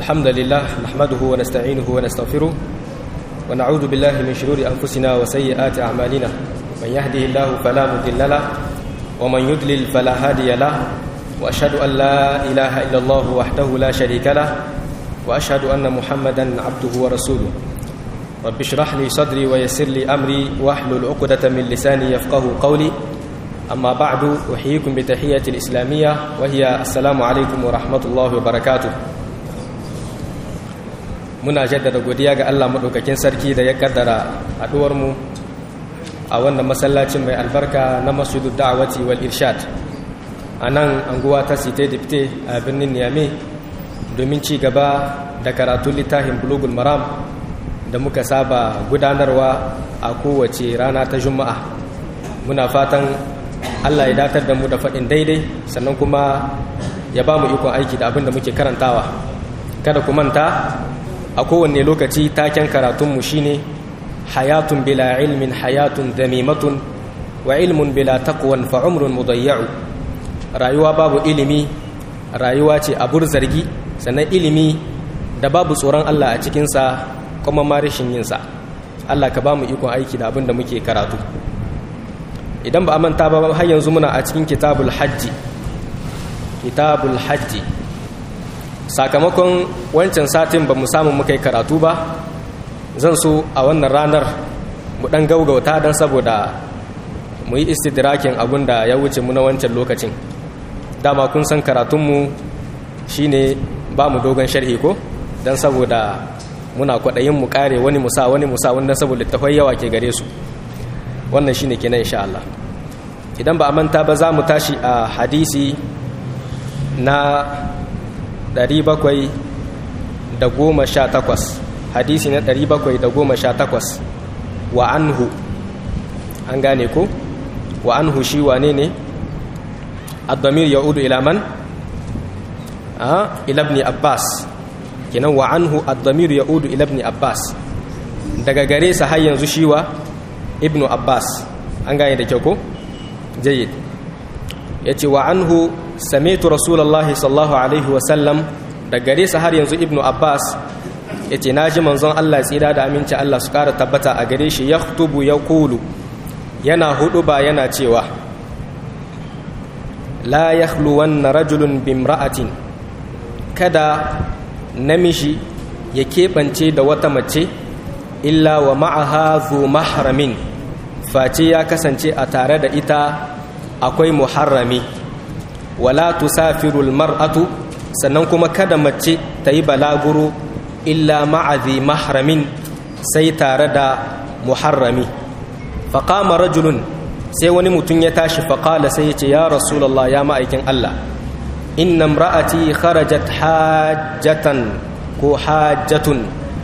الحمد لله نحمده ونستعينه ونستغفره ونعوذ بالله من شرور أنفسنا وسيئات أعمالنا من يهده الله فلا مضل له ومن يضلل فلا هادي له وأشهد أن لا إله إلا الله وحده لا شريك له وأشهد أن محمدا عبده ورسوله رب اشرح لي صدري ويسر لي أمري واحلل عقدة من لساني يفقه قولي أما بعد أحييكم بتحية الإسلامية وهي السلام عليكم ورحمة الله وبركاته muna jaddada godiya ga Allah maɗaukakin sarki da ya kaddara haɗuwarmu a wannan masallacin mai albarka na masjidu da'awati wal irshad a nan anguwa ta site dipte a birnin niyame domin ci gaba da karatun littafin bulugul maram da muka saba gudanarwa a kowace rana ta juma'a muna fatan Allah ya datar da mu da faɗin daidai sannan kuma ya ba mu ikon aiki da abin da muke karantawa kada ku manta a kowanne lokaci taken karatunmu shine hayatun bila ilmin hayatun damimatun wa ilmun bila taqwan fa umrun mudayya'u rayuwa babu ilimi rayuwa ce abur zargi sannan ilimi da babu tsoron Allah a cikinsa kuma ma rashin yinsa Allah ka ba mu ikon aiki da abin da muke karatu idan ba a manta ba har yanzu muna a cikin kitabul hajji kitabul hajji sakamakon wancan satin ba mu samu muka yi karatu ba zan so a wannan ranar mu dan gaugauta don saboda mu yi istidrakin abin da ya wuce mu na wancan lokacin dama kun san karatunmu shine ba mu dogon sharhi ko don saboda muna kwaɗayin mu kare wani musa wani musa wanda saboda tafai yawa ke gare su wannan shine kenan insha Allah idan ba a manta ba za mu tashi a hadisi na 718 hadisi na 718 wa anhu an gane ko wa anhu shi wane ne ad-damir yaudu ila man a ila ibn abbas kenan wa anhu ad-damir yaudu ila ibn abbas daga gare sa har yanzu shi wa ibn abbas an gane da kyau ko jayyid yace wa anhu sami'tu rasulullahi sallallahu alaihi wa sallam da gare sa har yanzu ibnu abbas yace naji manzon Allah tsira da aminci Allah su kara tabbata a gare shi yaktubu yaqulu yana hudu ba yana cewa la yakhluwanna rajulun bimra'atin kada namiji ya keɓance da wata mace illa wa ma'aha zu mahramin face ya kasance a tare da ita akwai muharrami wala tusafirul mar'atu sannan kuma kada mace ta yi balaguro illa ma'azi mahramin sai tare da muharrami faƙama rajulun sai wani mutum ya tashi faƙala sai ya ce ya rasulallah ya ma'aikin Allah inna ra'ati kharajat hajjatan ko hajjatun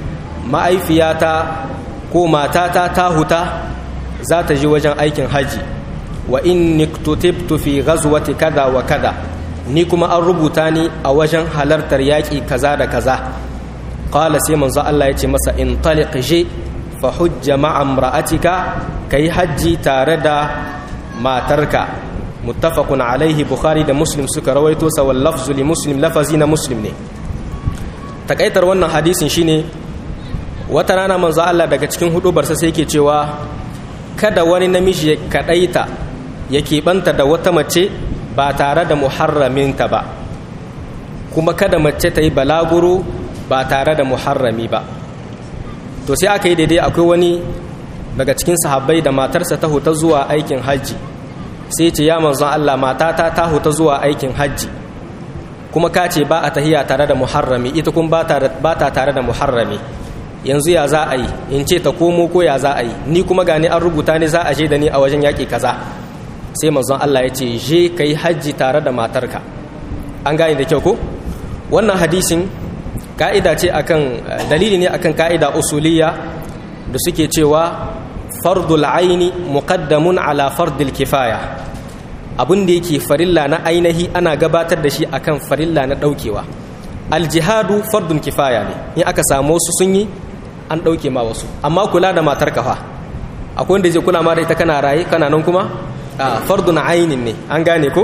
ma'aifiyata ko matata ta huta za ta ji wajen aikin haji wa inni kutubtu fi ghazwati kaza wa kaza ni kuma an rubuta ni a wajen halartar yaƙi kaza da kaza qala sai manzo Allah ya ce masa in taliq je fa hujja ma'a imra'atika kai hajji tare da matarka muttafaqun alaihi bukhari da muslim suka rawaito sa wal lafzu li muslim lafazi na muslim ne takaitar wannan hadisin shine wata rana manzo Allah daga cikin hudubarsa sai yake cewa kada wani namiji ya kadaita ya keɓanta da wata mace ba tare da muharraminta ba kuma kada mace ta yi balaguro ba tare da muharrami ba to sai aka yi daidai akwai wani daga cikin sahabbai da matarsa ta huta zuwa aikin hajji sai ce ya manzon Allah matata ta huta zuwa aikin hajji kuma ka ce ba a tahiya tare da muharrami ita kuma ba ta tare da muharrami yanzu ya za a yi in ce ta komo ko ya za a yi ni kuma gani an rubuta ne za a je da ni a wajen yaƙi kaza sai manzon Allah ya ce je ka yi hajji tare da matarka an gane da kyau ko wannan hadisin ka'ida ce akan dalili ne akan ka'ida usuliyya da suke cewa fardul aini muqaddamun ala fardil kifaya abin da yake farilla na ainihi ana gabatar da shi akan farilla na daukewa aljihadu fardun kifaya ne in aka samu wasu sun yi an dauke ma wasu amma kula da matar kafa akwai wanda zai kula ma da ita kana raye kana nan kuma a fardun ainin ne an gane ko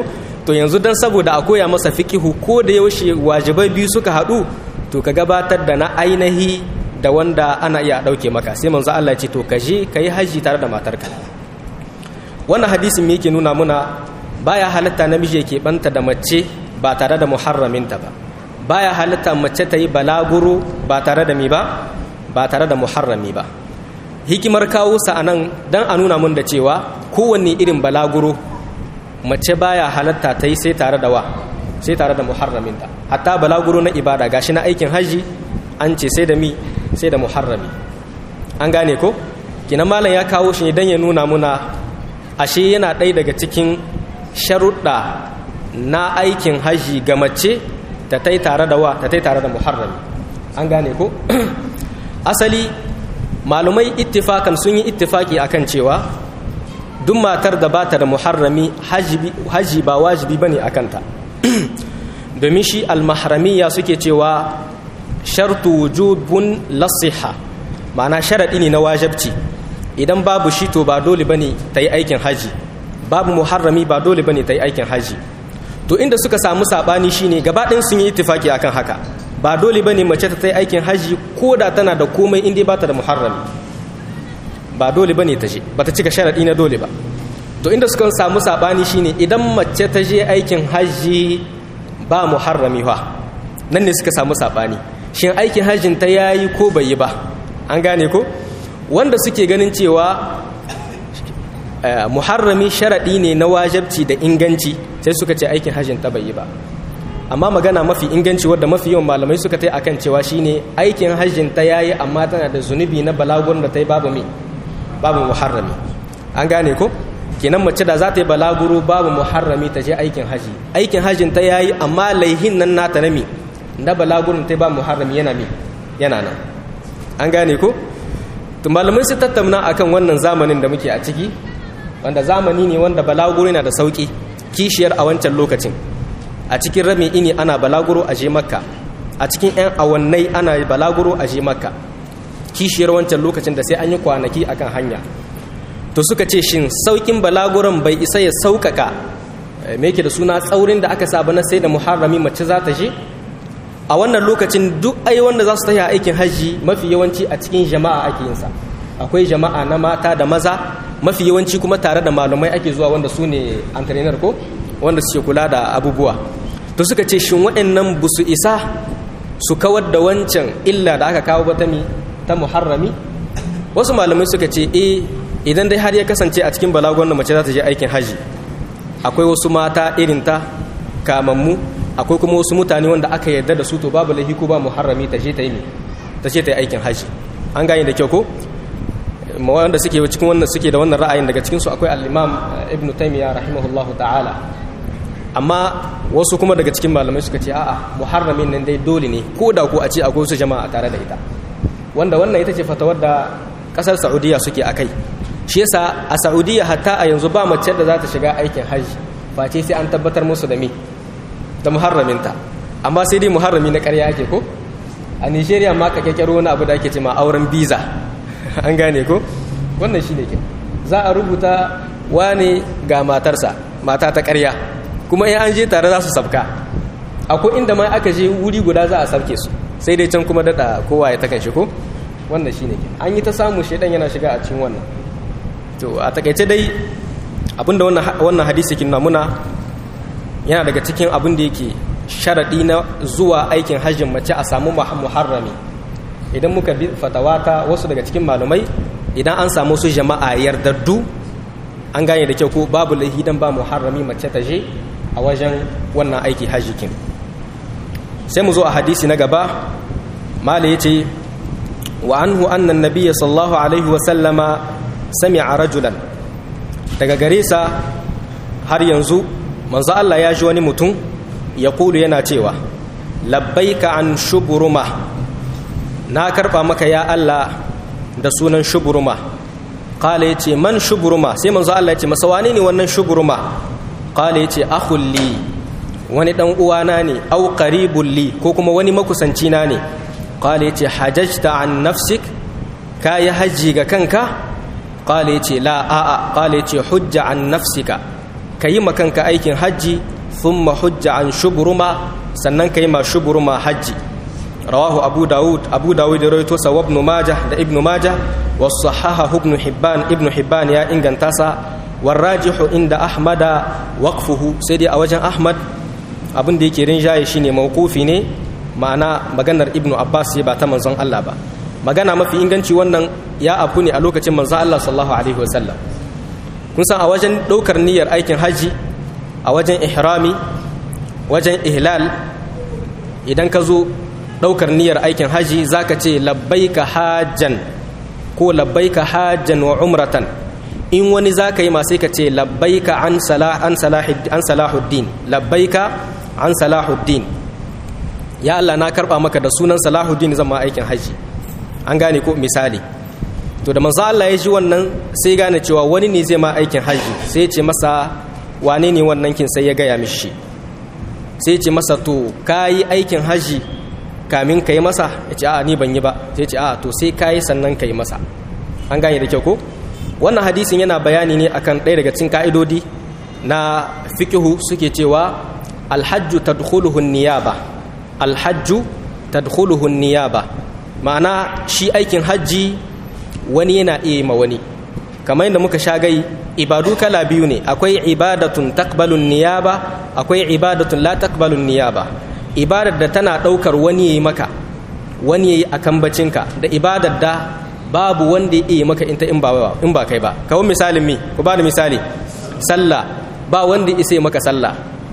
to yanzu dan saboda a koya masa fiqihu ko da yaushe wajibai biyu suka haɗu to ka gabatar da na ainihi da wanda ana iya ɗauke maka sai manzo Allah ya ce to ka je ka yi haji tare da matarka wannan hadisin me yake nuna muna baya halatta namiji yake banta da mace ba tare da muharraminta ba baya halatta mace ta yi balaguro ba tare da mi ba ba tare da muharrami ba hikimar kawo sa anan dan a nuna mun da cewa kowanne irin balaguro mace baya halatta ta yi sai tare da wa sai tare da muharraminta hatta balaguro na ibada gashi na aikin haji an ce sai da mi sai da muharrami an gane ko kinan malam ya kawo shi ne dan ya nuna muna ashe yana ɗaya daga cikin sharuɗa na aikin haji ga mace ta tai tare da wa ta tai tare da muharrami an gane ko asali malumai ittifakan sun yi ittifaki akan cewa duk matar da bata da muharrami haji ba wajibi bane akan ta domin shi almahramiya suke cewa shartu wujubun lasiha ma'ana sharadi ne na wajabci idan babu shi to ba dole bane ta yi aikin haji babu muharrami ba dole bane ta yi aikin haji to inda suka samu sabani shine gaba ɗin sun yi ittifaki akan haka ba dole bane mace ta ta yi aikin haji ko da tana da komai inda ba ta da muharrami ba dole bane ta je ba ta cika sharadi na dole ba to inda suka samu sabani shine idan mace ta je aikin haji ba muharrami fa nan ne suka samu sabani shin aikin hajjin ta yayi ko bai yi ba an gane ko wanda suke ganin cewa muharrami sharaɗi ne na wajabci da inganci sai suka ce aikin hajjin ta bai yi ba amma magana mafi inganci wadda mafi yawan malamai suka tai akan cewa shine aikin hajjin ta yayi amma tana da zunubi na balagun da ta yi babu me babu muharrami an gane ko kenan mace da za ta yi balaguro babu muharrami ta je aikin haji aikin hajjin ta yayi amma laihin nan nata na me na balagurin ta ba muharrami yana me yana nan an gane ko to malamai su tattauna akan wannan zamanin da muke a ciki wanda zamani ne wanda balaguro yana da sauki kishiyar a wancan lokacin a cikin rami ini ana balaguro a je makka a cikin 'yan awannai ana balaguro a je makka kishiyar wancan lokacin da sai an yi kwanaki akan hanya to suka ce shin saukin balaguron bai isa ya sauƙaƙa me yake da suna tsaurin da aka saba na sai da muharrami mace za ta je a wannan lokacin duk ai wanda za su tafi aikin hajji mafi yawanci a cikin jama'a ake yin sa akwai jama'a na mata da maza mafi yawanci kuma tare da malamai ake zuwa wanda su ne antrenar ko wanda suke kula da abubuwa to suka ce shin waɗannan ba su isa su kawar da wancan illa da aka kawo bata mi ta muharrami wasu malamai suka ce eh idan dai har ya kasance a cikin balagon da mace za ta je aikin haji akwai wasu mata irin ta kamammu akwai kuma wasu mutane wanda aka yarda da su to babu laifi ko ba muharrami ta je ta yi ta je ta yi aikin haji an gane da kyau ko wanda suke cikin wannan suke da wannan ra'ayin daga cikin su akwai al-Imam Ibn Taymiyyah rahimahullahu ta'ala amma wasu kuma daga cikin malamai suka ce a'a muharramin nan dai dole ne ko da ko a ce akwai wasu jama'a tare da ita wanda wannan ita ce fatawar da kasar Saudiya suke akai shi yasa a Saudiya hatta a yanzu ba mace da za ta shiga aikin haji face sai an tabbatar musu da me da muharraminta amma sai dai muharrami na ƙarya ake ko a Nigeria ma ka kyakkyaro wani abu da ake ce ma auren biza an gane ko wannan shi ne ke za a rubuta wane ga matarsa mata ta ƙarya kuma in an je tare za su sabka akwai inda ma aka je wuri guda za a sabke su sai dai can kuma daɗa kowa ya takan shi ko wannan shi ne ke an yi ta samu shaidan yana shiga a cikin wannan to a takaice dai abinda wannan hadisi kin muna yana daga cikin abin da yake sharaɗi na zuwa aikin hajjin mace a samu muharrami idan muka bi fatawata wasu daga cikin malumai idan an samu su jama'a yardaddu an gane da kyau ko babu laihi dan ba muharrami mace ta je a wajen wannan aiki hajjikin sai mu zo a hadisi na gaba mala yace wa anhu anna nabiyya sallallahu alaihi wa sallama sami'a rajulan daga gare sa har yanzu manzo Allah ya ji wani mutum ya kulu yana cewa labbaika an shuburuma na karɓa maka ya Allah da sunan shuburuma ƙala ya ce man shuburuma sai manzo Allah ya ce masa wane ne wannan shuburuma ƙala ya ce ahulli wani ɗan uwana ne au qaribul li ko kuma wani makusanci na ne ƙala ya ce hajajta an nafsik ka yi hajji ga kanka ƙala ya ce la a'a ƙala ya ce hujja an nafsika ka yi makanka aikin hajji thumma hujja an shubruma sannan kai ma shubruma hajji rawahu abu daud abu daud da rawaito sa ibn majah da ibn majah wa sahaha ibn hibban ibn hibban ya inganta sa warajihu inda ahmada waqfuhu sai dai a wajen ahmad abin da yake rinjaye shine mawqufi ne ma'ana maganar ibn abbas ba ta manzon Allah ba magana mafi inganci wannan ya afu ne a lokacin manzon Allah sallallahu alaihi wasallam kun san a wajen daukar niyyar aikin haji a wajen ihrami wajen ihlal idan ka zo ɗaukar niyyar aikin haji za ka ce labbaika hajjan ko labbaika hajjan wa umratan in wani za ka yi masu ka ce labbaika an salahuddin labbaika an salahuddin ya Allah na karɓa maka da sunan salahuddin zama aikin haji an gane ko misali to da manzo Allah ya ji wannan sai gane cewa wani ne zai ma aikin haji sai ya ce masa wane ne wannan kin sai ya gaya mishi sai ya ce masa to kayi aikin haji kamin ka yi masa ya ce a ni ban yi ba sai ce a to sai ka yi sannan ka yi masa an gane da kyau ko wannan hadisin yana bayani ne akan ɗaya daga cikin ka'idodi na fikihu suke cewa alhajju tadkhuluhu niyaba alhajju tadkhuluhu niyaba ma'ana shi aikin hajji wani yana iya ma wani kamar yadda muka sha gai ibadu kala biyu ne akwai ibadatun taqbalun niyaba akwai ibadatun la taqbalun niyaba ibadar da tana ɗaukar wani ya yi maka wani ya yi a kambacinka da ibadar da babu wanda ya yi maka inta in ba kai ba kawai misalin mi ku ba da misali sallah ba wanda ya isa maka sallah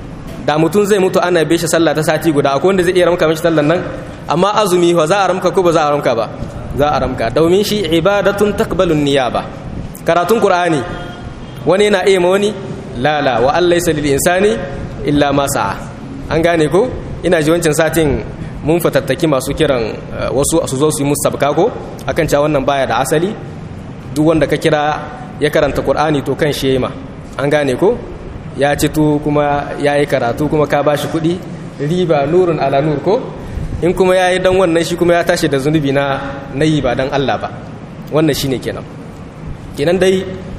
da mutum zai mutu ana bai shi sallah ta sati guda akwai wanda zai iya ramka mishi sallan nan amma azumi wa za a ramka ko ba za a ramka ba za a ramka domin shi ibadatun takbalun niyaba karatun qur'ani wani yana iya ma wani lala wa allaysa lil insani illa ma sa'a an gane ko ina ji wancan satin mun fatattaki masu kiran wasu su zo su yi musu ko akan cewa wannan baya da asali duk wanda ka kira ya karanta qur'ani to kan shi ma an gane ko ya ci to kuma ya yi karatu kuma ka bashi kuɗi riba nurun ala nur ko in kuma ya yi dan wannan shi kuma ya tashi da zunubi na na yi ba dan Allah ba wannan shine kenan kenan dai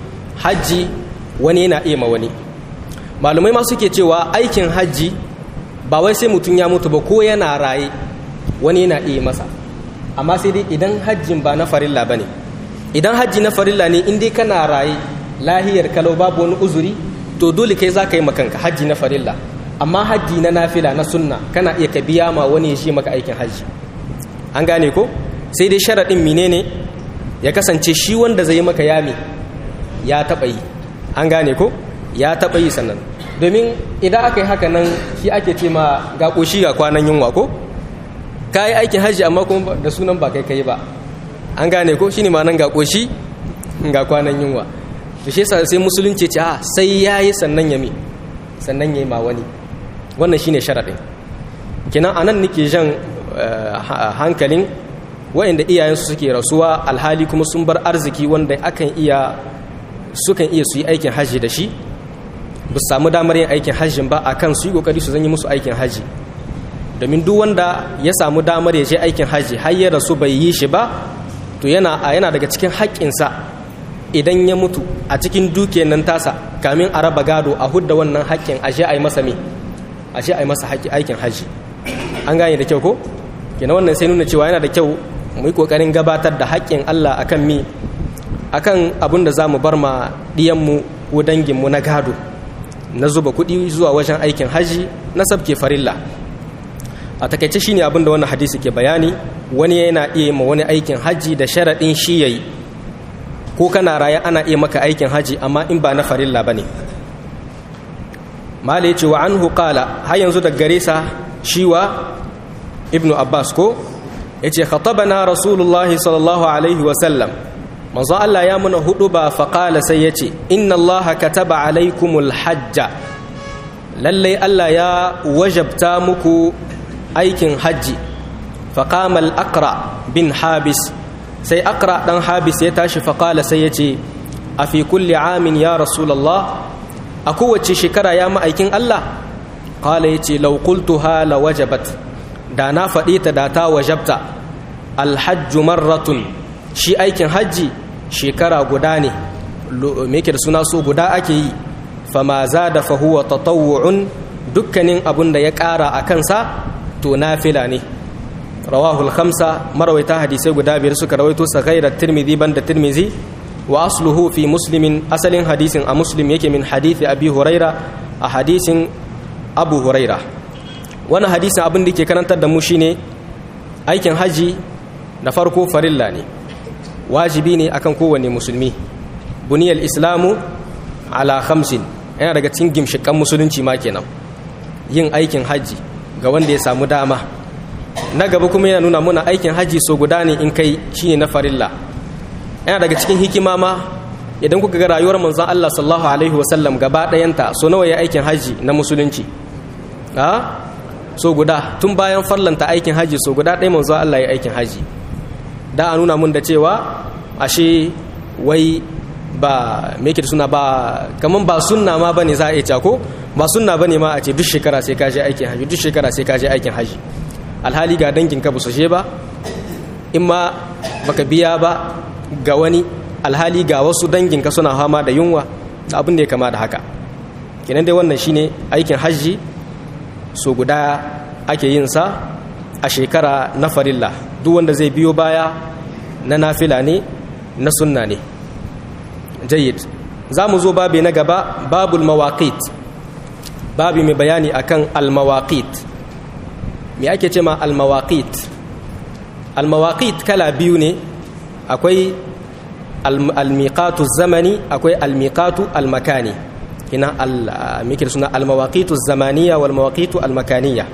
hajji wani yana iya ma wani malumai ma suke cewa aikin hajji ba wai sai mutum ya mutu ba ko yana raye wani yana iya masa amma sai dai idan hajjin ba na farilla ba ne idan hajji na farilla ne in dai kana raye lahiyar kalau babu wani uzuri to dole kai za ka yi makanka hajji na farilla amma hajji na nafila na sunna kana iya ka biya ma wani ya shi maka aikin hajji an gane ko sai dai sharaɗin menene ya kasance shi wanda zai yi maka yami ya taɓa yi an gane ko ya taɓa yi sannan domin idan aka yi haka nan shi ake ce ma ga ƙoshi ga kwanan yunwa ko ka yi aikin hajji amma kuma da sunan ba kai kai ba an gane ko shi ne ma nan ga ƙoshi ga kwanan yunwa to shi yasa sai musulunci ce a sai ya yi sannan ya mi sannan ya yi ma wani wannan shine sharaɗin kinan a nan nake jan hankalin wa'inda iyayensu suke rasuwa alhali kuma sun bar arziki wanda akan iya sukan iya su yi aikin hajji da shi ba su samu damar yin aikin hajjin ba akan su yi kokari su zanyi musu aikin hajji domin duk wanda ya samu damar ya je aikin hajji har ya rasu bai yi shi ba to yana yana daga cikin haƙƙinsa idan ya mutu a cikin dukiyar nan tasa kamin a raba gado a hudda wannan haƙƙin a je a yi masa me a je a yi masa aikin hajji an gane da kyau ko kina wannan sai nuna cewa yana da kyau mu yi kokarin gabatar da haƙƙin Allah akan mi akan abin da za mu bar ma ɗiyanmu ko danginmu na gado na zuba kuɗi zuwa wajen aikin haji na sabke farilla a takaice shine abin da wannan hadisi ke bayani wani yana iya ma wani aikin haji da sharaɗin shi yayi ko kana raya ana iya maka aikin haji amma in ba na farilla bane mala yace wa anhu qala har yanzu da gare sa shiwa ibnu abbas ko yace khatabana rasulullahi sallallahu alaihi wa sallam manzo Allah ya muna hudu ba faƙala sai ya ce inna Allah kataba alaikumul hajja lallai Allah ya wajabta muku aikin hajji faƙamal akra bin habis sai akra ɗan habis ya tashi faƙala sai ya ce a fi kulli amin ya rasulallah a kowace shekara ya ma'aikin Allah ƙala ya ce laukultuha la wajabat da na faɗi ta da ta wajabta alhajju marratun shi aikin hajji shekara guda ne me yake da suna so guda ake yi fama za da fahuwa tatawu'un dukkanin abun da ya ƙara a kansa to nafila ne rawahul khamsa marawaita hadisai guda biyar suka rawaito sa ghairar tirmidhi banda tirmidhi wa asluhu fi muslimin asalin hadisin a muslim yake min hadithi abi huraira a hadisin abu huraira wani hadisin abin da ke karantar da mu shine aikin haji da farko farilla ne wajibi ne akan kowane musulmi buniyar islamu ala khamsin yana daga cikin gimshikan musulunci ma kenan yin aikin haji ga wanda ya samu dama na gaba kuma yana nuna muna aikin haji so guda ne in kai shine na farilla yana daga cikin hikima ma idan kuka ga rayuwar manzon Allah sallallahu alaihi wasallam gaba ɗayanta so nawa ya aikin haji na musulunci a so guda tun bayan farlanta aikin haji so guda ɗaya manzon Allah ya aikin haji da a nuna mun da cewa ashe wai ba me yake da suna ba kaman ba sunna ma bane za a iya ko ba sunna bane ma a ce duk shekara sai ka je aikin haji duk shekara sai ka je aikin haji alhali ga dangin ka ba su je ba in ma baka biya ba ga wani alhali ga wasu dangin ka suna fama da yunwa da abin da ya kama da haka kenan dai wannan shine aikin haji so guda ake yin sa a shekara na farilla duk wanda zai biyo baya na nafila ne na sunna ne jayyid za mu zo babi na gaba babul mawaqit babi mai bayani akan al-mawaqit me ake ce ma al-mawaqit al-mawaqit kala biyu ne akwai al-miqatu zamani akwai al-miqatu al-makani kina al-mikir suna al-mawaqitu zamaniya wal mawaqitu al-makaniya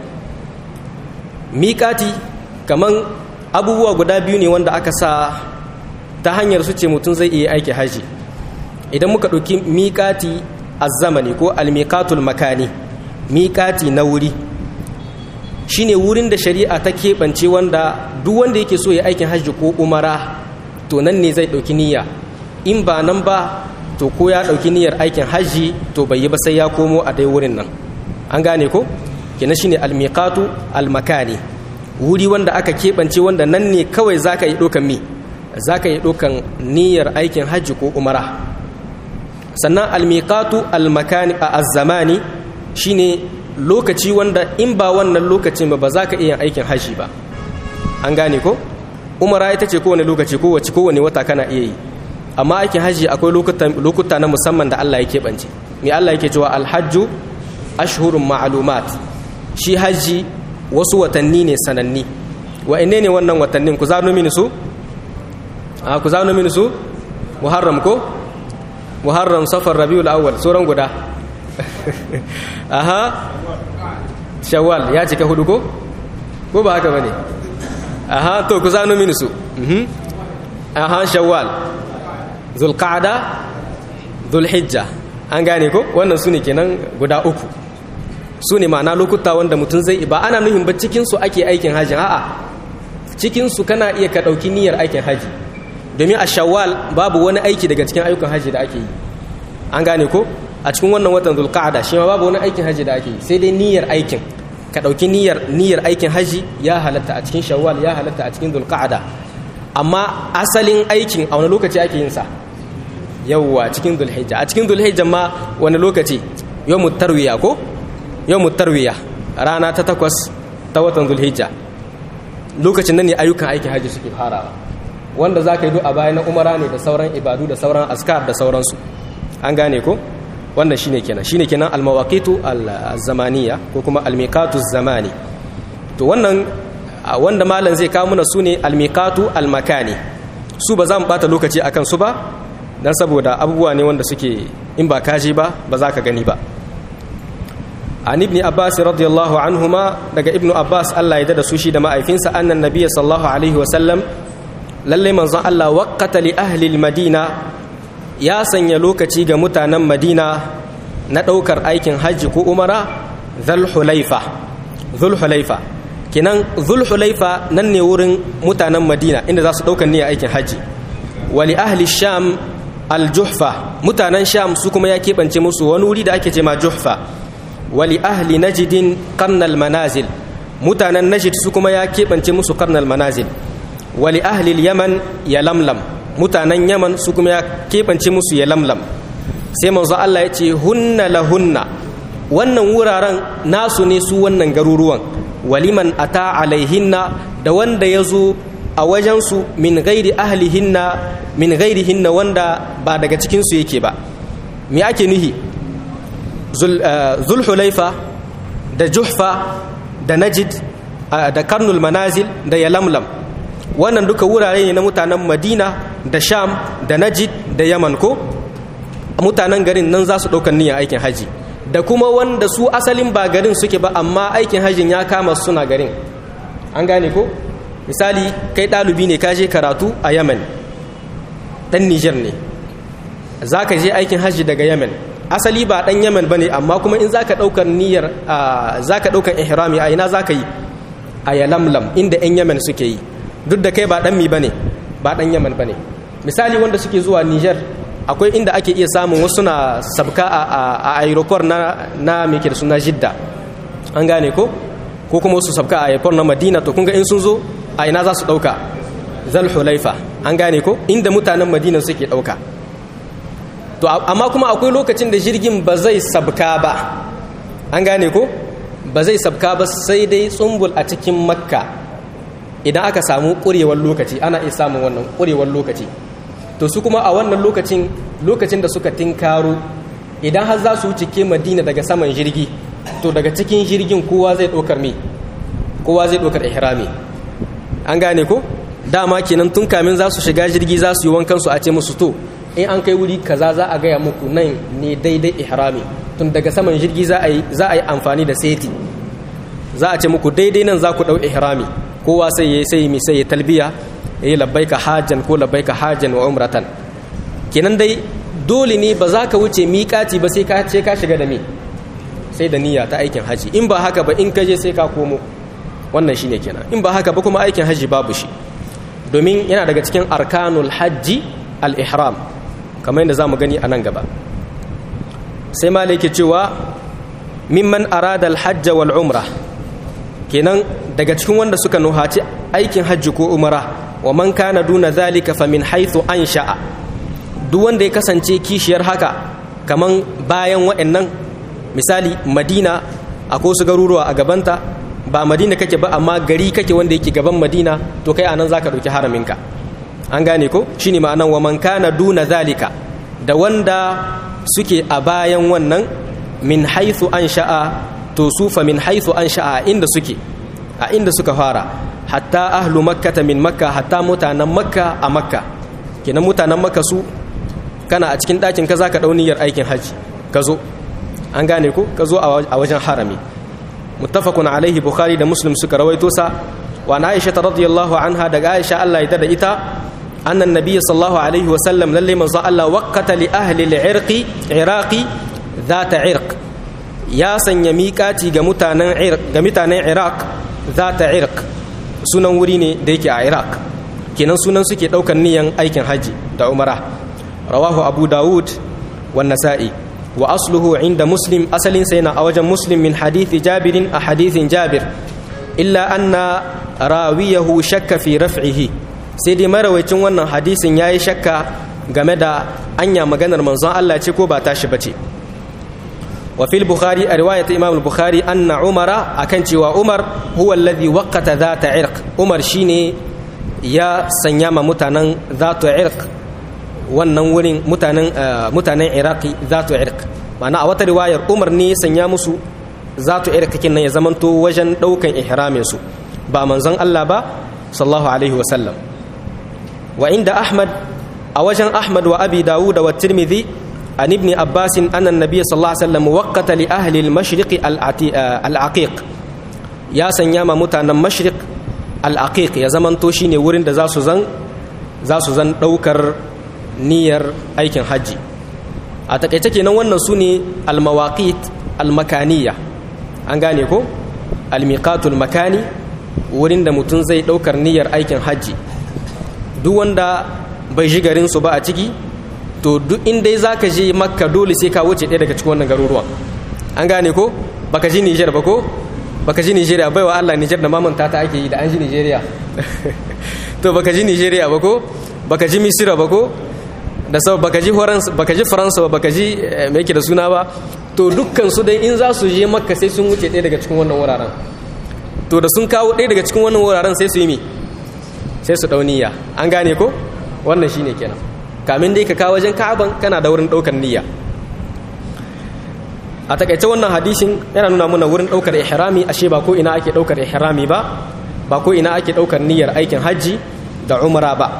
miqati kaman abubuwa guda biyu ne wanda aka sa ta hanyar su ce mutum zai iya aiki haji idan muka ɗauki miƙati a zamani ko almiƙatul makani miƙati na wuri shine wurin da shari'a ta keɓance wanda duk wanda yake so ya aikin hajji ko umara to nan ne zai ɗauki niyya in ba nan ba to ko ya ɗauki niyyar aikin hajji to bai yi ba sai ya komo a dai wurin nan an gane ko kenan shine almiqatu almakani wuri wanda aka keɓance wanda nan ne kawai zaka yi ɗaukan mi zaka yi ɗaukan niyyar aikin hajji ko umara sannan almiqatu almakani a azzamani shine lokaci wanda in ba wannan lokacin ba ba za ka iya aikin hajji ba an gane ko umara ita ce kowane lokaci kowace kowane wata kana iya yi amma aikin hajji akwai lokuta na musamman da Allah ya keɓance me Allah yake cewa alhajju ashhurun ma'lumat shi hajji wasu watanni ne sananni wa ne ne wannan watannin ku zano mini su a ku zano mini su muharram ko muharram safar rabiul awwal sauran guda aha shawwal ya cika hudu ko ko ba haka bane aha to ku zano mini su aha shawwal zulqa'da zulhijja an gane ko wannan su ne kenan guda uku su ne ma'ana lokuta wanda mutum zai ba ana nuhin ba cikinsu ake aikin hajji a'a cikinsu kana iya ka ɗauki niyyar aikin hajji domin a shawwal babu wani aiki daga cikin ayyukan hajji da ake yi an gane ko a cikin wannan watan zulqa'ada shi ma babu wani aikin hajji da ake yi sai dai niyyar aikin ka ɗauki niyyar niyyar aikin hajji ya halatta a cikin shawwal ya halatta a cikin zulqa'ada amma asalin aikin a wani lokaci ake yin sa yawwa cikin zulhijja a cikin zulhijja ma wani lokaci yawmut tarwiya ko yawmut tarwiya rana ta takwas ta watan zulhijja lokacin nan ne ayyukan aikin hajji suke farawa wanda za ka yi a baya na umara ne da sauran ibadu da sauran askar da sauransu an gane ko wannan shine kenan shine kenan almawaqitu alzamaniya ko kuma almiqatu zamani to wannan wanda malam zai kawo muna sune almiqatu almakani su ba za mu bata lokaci akan su ba dan saboda abubuwa ne wanda suke in ba kaji ba ba za ka gani ba an ibn abbas radiyallahu anhuma daga ibn abbas Allah ya da su shi da ma'aifinsa annan nabiyyi sallallahu alaihi wa sallam lalle manzon Allah waqata li ahli madina ya sanya lokaci ga mutanen madina na daukar aikin hajji ko umara dhul hulaifa dhul hulaifa kinan dhul hulaifa nan ne wurin mutanen madina inda za su daukar niyyar aikin hajji wali ahli sham al-juhfa mutanen sham su kuma ya keɓance musu wani wuri da ake ce ma juhfa wali ahli najidin karnal manazil mutanen najid su kuma ya keɓance musu karnal manazil wali ahli yaman ya lamlam mutanen yaman su kuma ya keɓance musu ya lamlam sai manzo Allah ya ce hunna la hunna wannan wuraren nasu ne su wannan garuruwan waliman ata alaihinna da wanda ya zo a wajensu min gairi ahlihinna min gairihinna wanda ba daga cikinsu yake ba me ake nuhi zulhulaifa da juhfa da najid da karnul manazil da yalamlam wannan duka wurare ne na mutanen madina da sham da najid da yaman ko mutanen garin nan za su ɗaukar niyyar aikin haji da kuma wanda su asalin ba garin suke ba amma aikin hajjin ya kama suna garin an gane ko misali kai ɗalibi ne ka je karatu a yemen ɗan niger ne za ka je aikin hajji daga yemen asali ba ɗan yemen ba ne amma kuma in za ka ɗaukar niyyar za ka ɗaukar ihrami a ina za ka yi a yalamlam inda 'yan yemen suke yi duk da kai ba ɗan mi ba ne ba ɗan yemen ba ne misali wanda suke zuwa niger akwai inda ake iya samun wasu na sabka a aeroport na na meke da suna jidda an gane ko ko kuma wasu sabka a aeroport na madina to kun ga in sun zo a ina za su dauka zal hulaifa an gane ko inda mutanen madina suke dauka to amma kuma akwai lokacin da jirgin ba zai sabka ba an gane ko ba zai sabka ba sai dai tsumbul a cikin makka idan aka samu ƙurewar lokaci ana iya samun wannan ƙurewar lokaci to su kuma a wannan lokacin lokacin da suka tinkaro idan har za su wuce ke madina daga saman jirgi to daga cikin jirgin kowa zai ɗaukar me kowa zai ɗaukar ihrami an gane ko dama kenan tun kamin za su shiga jirgi za su yi wankan su a ce musu to in an kai wuri kaza za a gaya muku nan ne daidai ihrami tun daga saman jirgi za a yi za a yi amfani da seti za a ce muku daidai nan za ku ɗau ihrami kowa sai ya sai mi sai ya talbiya yi labbaika hajjan ko labbaika hajjan wa umratan kenan dai dole ne ba za ka wuce miƙati ba sai ka ce ka shiga da me sai da niyya ta aikin haji in ba haka ba in ka je sai ka komo wannan shine kenan in ba haka ba kuma aikin haji babu shi domin yana daga cikin arkanul hajji al-ihram kamar yadda zamu gani a nan gaba sai malai ke cewa mimman arada al-hajj wal umra kenan daga cikin wanda suka nuhaci aikin hajji ko umara wa man kana duna zalika fa min haythu ansha'a duk wanda ya kasance kishiyar haka kaman bayan waɗannan misali madina akwai su garuruwa a gabanta ba madina kake ba amma gari kake wanda yake gaban madina to kai anan zaka dauki haraminka an gane ko shine ma'anan wa man kana duna zalika da wanda suke a bayan wannan min haythu ansha'a to su fa min haythu ansha'a inda suke a inda suka fara hatta ahlu makkata min makka hatta mutanen makka a makka kenan mutanen makka su kana a cikin ɗakin ka zaka ɗau niyyar aikin hajji ka zo an gane ko ka zo a wajen harami muttafaqun alaihi bukhari da muslim suka rawaito sa wa na aisha radiyallahu anha daga aisha Allah ya da ita annan nabiyyi sallallahu alaihi wa sallam lalle manzo Allah waqata li ahli al-irqi iraqi zata irq ya sanya miƙati ga mutanen ga mutanen iraq zata irq sunan wuri ne da yake a iraq kenan sunan suke ɗaukar niyan aikin hajji da umara rawahu abu dawud wa nasa'i wa asluhu inda muslim asalin sai na a wajen muslim min hadithi jabirin a hadithin jabir illa anna rawiyahu shakka fi raf'ihi sai dai marawacin wannan hadisin yayi shakka game da anya maganar manzon Allah ce ko ba tashi bace wa fil bukhari a riwayat imam al-bukhari anna umara akan cewa umar huwa alladhi waqata dhata irq umar shine ya sanya ma mutanen dhatu irq wannan wurin mutanen mutanen iraqi zatu irq ma'ana a wata riwayar umar ne ya sanya musu zatu irq kin nan ya zamanto wajen daukan ihramin su ba manzon Allah ba sallallahu alaihi wa sallam wa inda ahmad a wajen ahmad wa abi dawud wa tirmidhi an ibn abbas anna an-nabiy sallallahu alaihi wasallam waqata li ahli al-mashriq al-aqiq ya sanya ma mutanen mashriq al-aqiq ya zamanto shine wurin da za su zan za su zan daukar niyyar aikin hajji a takaice kenan wannan su ne almawaqit almakaniya an gane ko almiqatul makani wurin da mutum zai daukar niyyar aikin hajji duk wanda bai ji garin su ba a ciki to duk inda zaka je makka dole sai ka wuce ɗaya daga cikin wannan garuruwan an gane ko baka ji Niger ba ko baka ji Nigeria baiwa Allah Niger da mamanta ta ake yi da an ji Nigeria to baka ji Nigeria ba ko baka ji Misira ba ko da sau baka ji baka ji faransa ba baka ji me yake da suna ba to dukkan su dai in za su je makka sai sun wuce ɗaya daga cikin wannan wuraren to da sun kawo ɗaya daga cikin wannan wuraren sai su yi mi sai su ɗau niyya an gane ko wannan shine kenan kamin dai ka kawo wajen ka'aban kana da wurin ɗaukar niyya a takaice wannan hadisin yana nuna mana wurin ɗaukar ihrami ashe ba ko ina ake ɗaukar ihrami ba ba ko ina ake ɗaukar niyyar aikin hajji da umra ba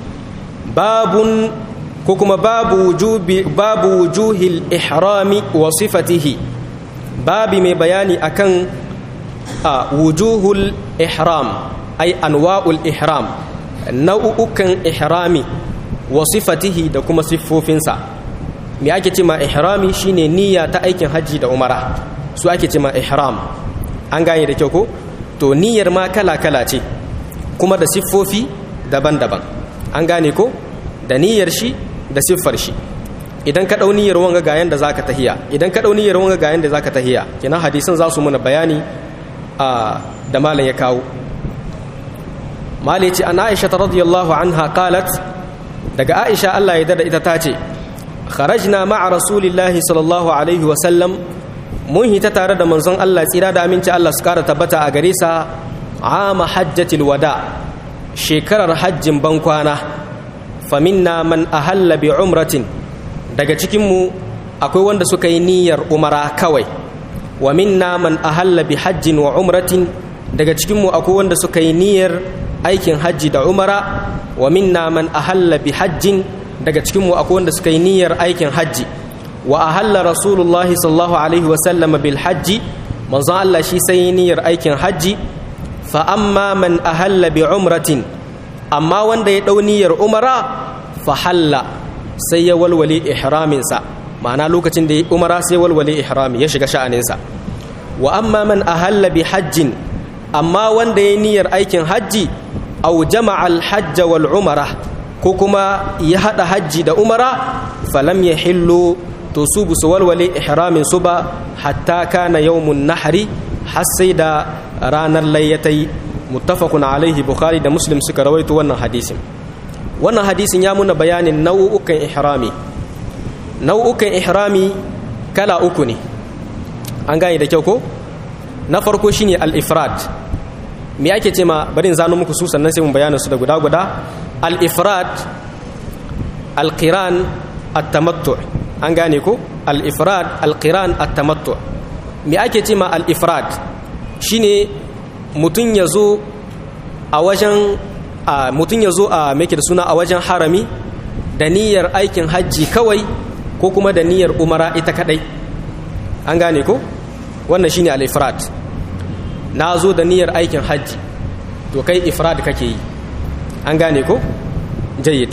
babun ko kuma babu wujubi babu wujuhil ihrami wa sifatihi babi mai bayani akan a wujuhul ihram ay anwa'ul ihram nau'ukan ihrami wa sifatihi da kuma siffofinsa me ake ce ma ihrami shine niyya ta aikin hajji da umara su ake ce ma ihram an gane da kyau ko to niyyar ma kala kala ce kuma da siffofi daban-daban an gane ko da niyyar shi da siffar shi idan ka dau niyyar wanga ga yanda zaka tahiya idan ka dau niyyar wanga ga yanda zaka tahiya kina hadisin za su muna bayani a da malam ya kawo mali ce an aisha radiyallahu anha qalat daga aisha Allah ya dada ita tace kharajna ma'a rasulillahi sallallahu alaihi wa sallam mun hita tare da manzon Allah tsira da aminci Allah su kara tabbata a gare sa ama hajjatil wada shekarar hajjin bankwana faminna man ahalla bi umratin daga cikin mu akwai wanda suka yi niyyar umara kawai wa minna man ahalla bi hajjin wa umratin daga cikin mu akwai wanda suka yi niyyar aikin hajji da umara wa minna man ahalla bi hajjin daga cikin mu akwai wanda suka yi niyyar aikin hajji wa ahalla rasulullahi sallallahu alaihi wa sallama bil hajji manzon Allah shi sai niyyar aikin hajji fa amma man ahalla bi umratin amma wanda ya dau niyyar umara fa halla sai ya walwale ihramin sa ma'ana lokacin da ya umara sai walwale ihrami ya shiga sha'anin sa wa amma man ahalla bi hajjin amma wanda ya niyyar aikin hajji aw jama'a al hajj wal umara ko kuma ya hada hajji da umara falam yahillu to su bu su walwale ihramin su ba hatta kana yawmun nahri har sai da ranar layyatai muttafaqun alaihi bukhari da muslim suka rawaito wannan hadisin wannan hadisin ya muna bayanin nau'ukan ihrami nau'ukan ihrami kala uku ne an gane da kyau ko na farko shine al-ifrad me ake ce ma bari in zano muku su sannan sai mun bayyana su da guda guda al-ifrad al-qiran at-tamattu an gane ko al-ifrad al-qiran at-tamattu me ake ce ma al-ifrad shine mutun yazo a wajen a mutun yazo a meke da suna a wajen harami da niyyar aikin hajji kawai ko kuma da niyyar umara ita kadai an gane ko wannan shine al-ifrad na zo da niyyar aikin hajji to kai ifrad kake yi an gane ko jayyid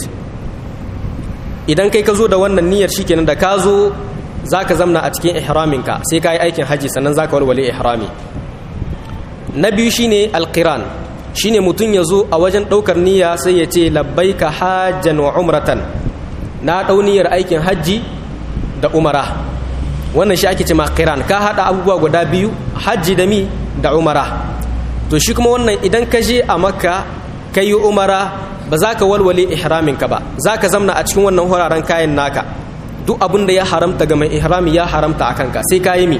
idan kai ka zo da wannan niyyar shikenan da ka zo zaka zamna a cikin ihraminka sai ka yi aikin hajji sannan zaka walwale ihrami na biyu shine alqiran shine mutum ya zo a wajen ɗaukar niyya sai ya ce labbaika hajjan wa umratan na ɗau niyyar aikin hajji da umara wannan shi ake ce ma qiran ka haɗa abubuwa guda biyu hajji da mi da umara to shi kuma wannan idan ka je a makka ka yi umara ba za ka walwale ihraminka ba za ka zamna a cikin wannan wuraren kayan naka duk abin da ya haramta ga mai ihrami ya haramta a kanka sai ka yi mi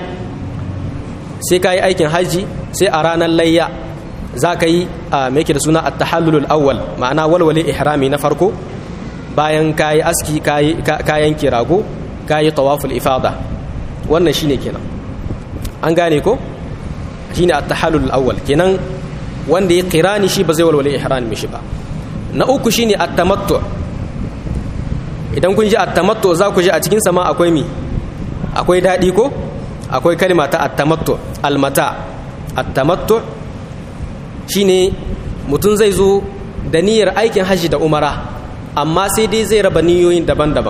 sai ka yi aikin hajji sai a ranar layya za ka yi a mai da suna at-tahallulul awwal ma'ana walwale ihrami na farko bayan ka yi aski kayan kirago ka yi tawaful ifada wannan shine kenan an gane ko shine at-tahallul awwal kenan wanda ya qirani shi ba zai walwale ihrami shi ba na uku shine at-tamattu idan kun ji at-tamattu za ku ji a cikin sama akwai mi akwai dadi ko akwai kalma ta at-tamattu al-mata at-tamattu shine mutum zai zo da niyyar aikin haji da umara amma sai dai zai raba niyoyin daban-daban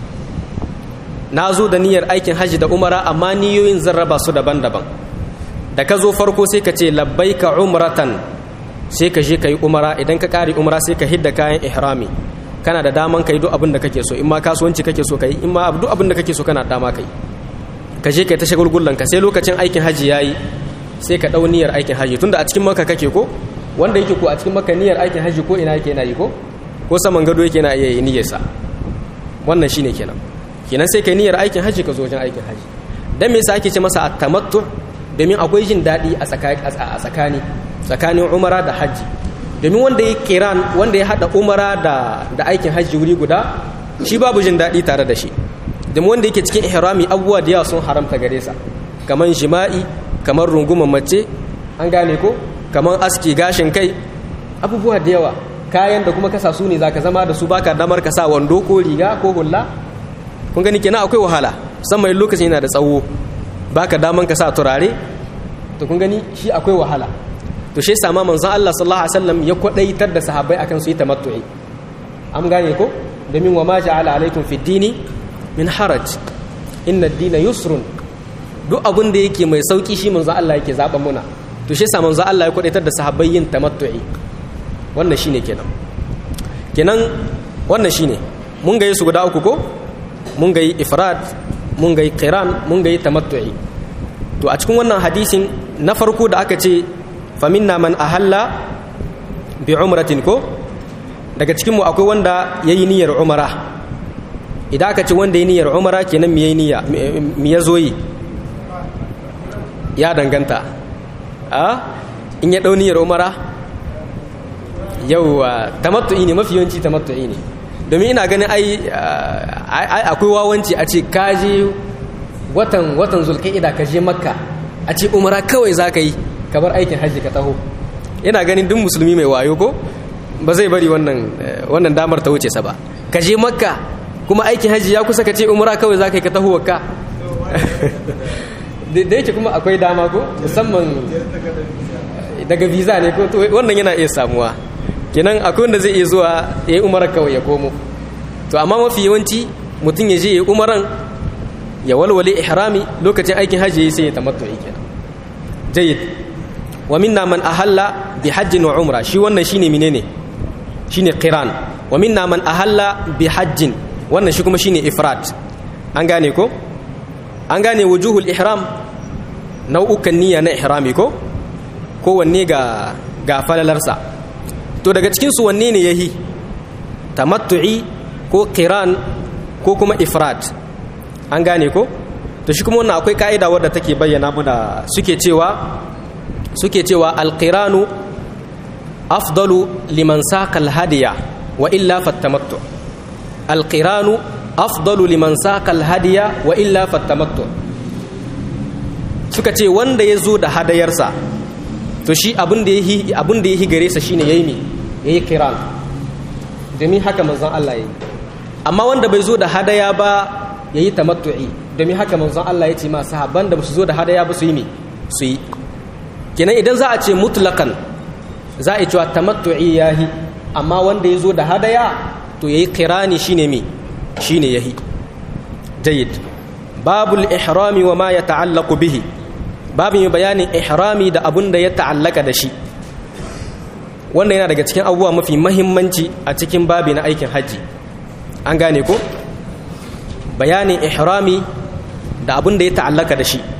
na zo da niyyar aikin haji da umara amma niyoyin zan raba su daban-daban da ka zo farko sai ka ce labbaika umratan sai ka je ka yi umara idan ka ƙari umara sai ka hidda kayan ihrami kana da daman ka yi duk abin da kake so in ma kasuwanci kake so ka yi in ma duk abin da kake so kana da dama ka yi ka je ka yi ta shagulgullan ka sai lokacin aikin haji ya yi sai ka ɗau niyyar aikin haji tunda a cikin maka kake ko wanda yake ko a cikin maka niyyar aikin haji ko ina yake yana yi ko ko saman gado yake na iya yi niyyarsa wannan shine kenan kenan sai kai niyyar aikin haji ka zo wajen aikin haji dan me yasa ake ce masa at-tamattu domin akwai jin daɗi a tsakani tsakanin umara da haji domin wanda ya kiran wanda ya hada umara da da aikin haji wuri guda shi babu jin daɗi tare da shi domin wanda yake cikin ihrami abubuwa da yawa sun haramta gare sa kamar jima'i kamar runguman mace an gane ko kamar aski gashin kai abubuwa da yawa kayan da kuma kasa su ne zaka zama da su baka damar ka sa wando ko riga ko hulla kun gani kenan akwai wahala musamman lokacin yana da tsawo baka daman ka sa turare to kun gani shi akwai wahala to shi sama manzon Allah sallallahu alaihi wasallam ya kwadaitar da sahabbai akan su yi tamattu'i am gane ko domin wa ma ja'ala alaikum fi dini min haraj inna ad-dina yusrun duk abin da yake mai sauki shi manzon Allah yake zaba muna to shi sa manzon Allah ya kwadaitar da sahabbai yin tamattu'i wannan shine kenan kenan wannan shine mun ga su guda uku ko mun ga ifrad mun ga qiran mun ga tamattu'i to a cikin wannan hadisin na farko da aka ce faminna man ahalla bi umratin ko daga cikin mu akwai wanda yayi niyyar umara idan aka ce wanda yayi niyyar umara kenan me yayi niyya me yazo yi ya danganta a in ya dau niyyar umara yauwa tamattu'i ne mafi yawanci tamattu'i ne domin ina ganin ai akwai wawanci a ce kaje watan watan zulqa'ida ka je makka a ce umara kawai zaka yi ka bar aikin hajji ka taho ina ganin duk musulmi mai wayo ko ba zai bari wannan wannan damar ta wuce sa ba ka je makka kuma aikin hajji ya kusa ka ce umara kawai zaka yi ka taho wakka da yake kuma akwai dama ko musamman daga visa ne ko wannan yana iya samuwa kenan akwai wanda zai iya zuwa ya yi umarar kawai ya komo to amma mafi yawanci mutum ya je ya yi umaran ya walwale ihrami lokacin aikin hajji sai ya tamattu ya kenan jayyid wa minna man ahalla bi hajjin wa umra shi wannan shine menene shine qiran wa minna man ahalla bi hajjin wannan shi kuma shine ifrad an gane ko an gane wujuhul ihram nau'ukan niyya na ihrami ko kowanne ga ga falalarsa to daga cikinsu wanne ne yahi tamattu'i ko qiran ko kuma ifrad an gane ko to shi kuma wannan akwai ka'ida wadda take bayyana muna suke cewa suke cewa alqiranu afdalu liman saqa alhadiya wa illa fattamattu alqiranu afdalu liman saqa alhadiya wa illa fattamattu suka ce wanda ya zo da hadayarsa to shi abin da yahi abin da yahi gare sa shine yayi me yayi kiran domin haka manzon Allah yayi amma wanda bai zo da hadaya ba yayi tamattu'i domin haka manzon Allah ya ce ma sahabban da su zo da hadaya ba su yi me su yi kenan idan za a ce mutlaqan za a yi cewa tamattu'i yahi amma wanda ya zo da hadaya to yayi kirani shine me shine yahi jayyid babul ihrami wa ma yata'allaqu bihi babin bayanin ihrami da abun da ya ta'allaka da shi wannan yana daga cikin abubuwa mafi mahimmanci a cikin babi na aikin hajji an gane ko bayanin ihrami da abun da ya ta'allaka da shi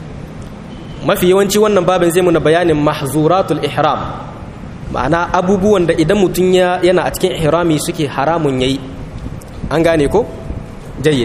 mafi yawanci wannan babin zai muna bayanin mahzuratul ihram ma'ana abubuwan da idan mutum yana a cikin ihrami suke haramun yayi an gane ko jayyid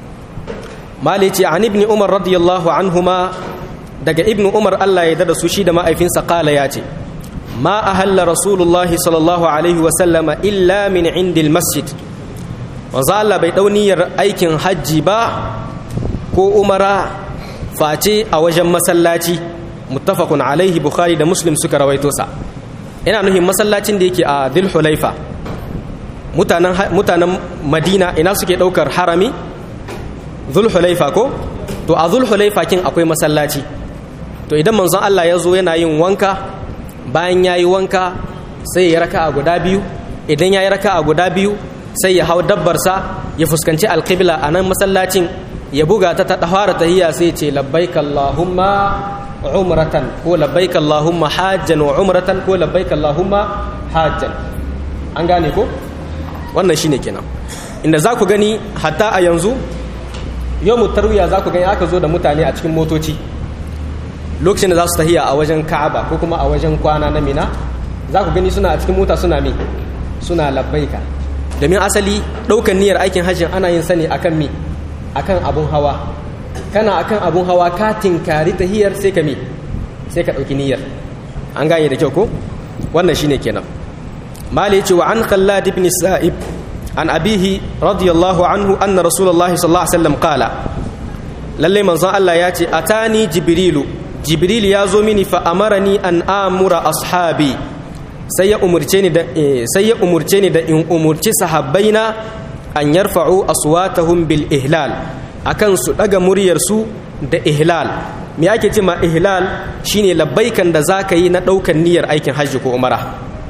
malici an ibni umar radiyallahu anhuma daga ibnu umar Allah ya dada su shi da ma'aifinsa kala ya ce ma ahalla rasulullahi sallallahu alaihi wasallama illa min indil masjid wanzu Allah bai dauniyar aikin hajji ba ko umara face a wajen masallaci muttafaqun alaihi bukhari da muslim suka rawaito sa ina nuhin masallacin da yake a dhul hulaifa mutanen mutanen madina ina suke daukar harami dhul hulaifa ko to a dhul hulaifa kin akwai masallaci to idan manzon Allah ya zo yana yin wanka bayan ya yi wanka sai ya raka a guda biyu idan ya yi raka a guda biyu sai ya hau dabbarsa ya fuskanci alƙibla a nan masallacin ya buga ta ta fara tahiyya sai ce labbaik Allahumma umratan ko labbaik Allahumma hajjan wa umratan ko labbaik Allahumma hajjan an gane ko wannan shine kenan inda za ku gani hatta a yanzu yau tarwiya za ku gani aka zo da mutane a cikin motoci lokacin da za su tahiya a wajen ka'aba ko kuma a wajen kwana na mina za ku gani suna a cikin mota suna mi suna labbaika domin asali ɗaukan niyyar aikin hajjin ana yin sani akan mi akan abun hawa kana akan abun hawa ka tinkari tahiyar sai ka mi sai ka ɗauki niyyar an gane da kyau ko wannan shine kenan mali yace wa an khallad ibn sa'ib an abihi radiyallahu anhu anna rasulullahi sallallahu alaihi wasallam qala lalle manzon Allah ya ce atani jibrilu jibril ya zo mini fa amarani an amura ashabi sai ya umurce ni da sai ya umurce ni da in umurci sahabbaina an yarfa'u aswatahum bil ihlal akan su daga muryar su da ihlal me ake ce ma ihlal shine labbaikan da zaka yi na daukan niyyar aikin hajji ko umara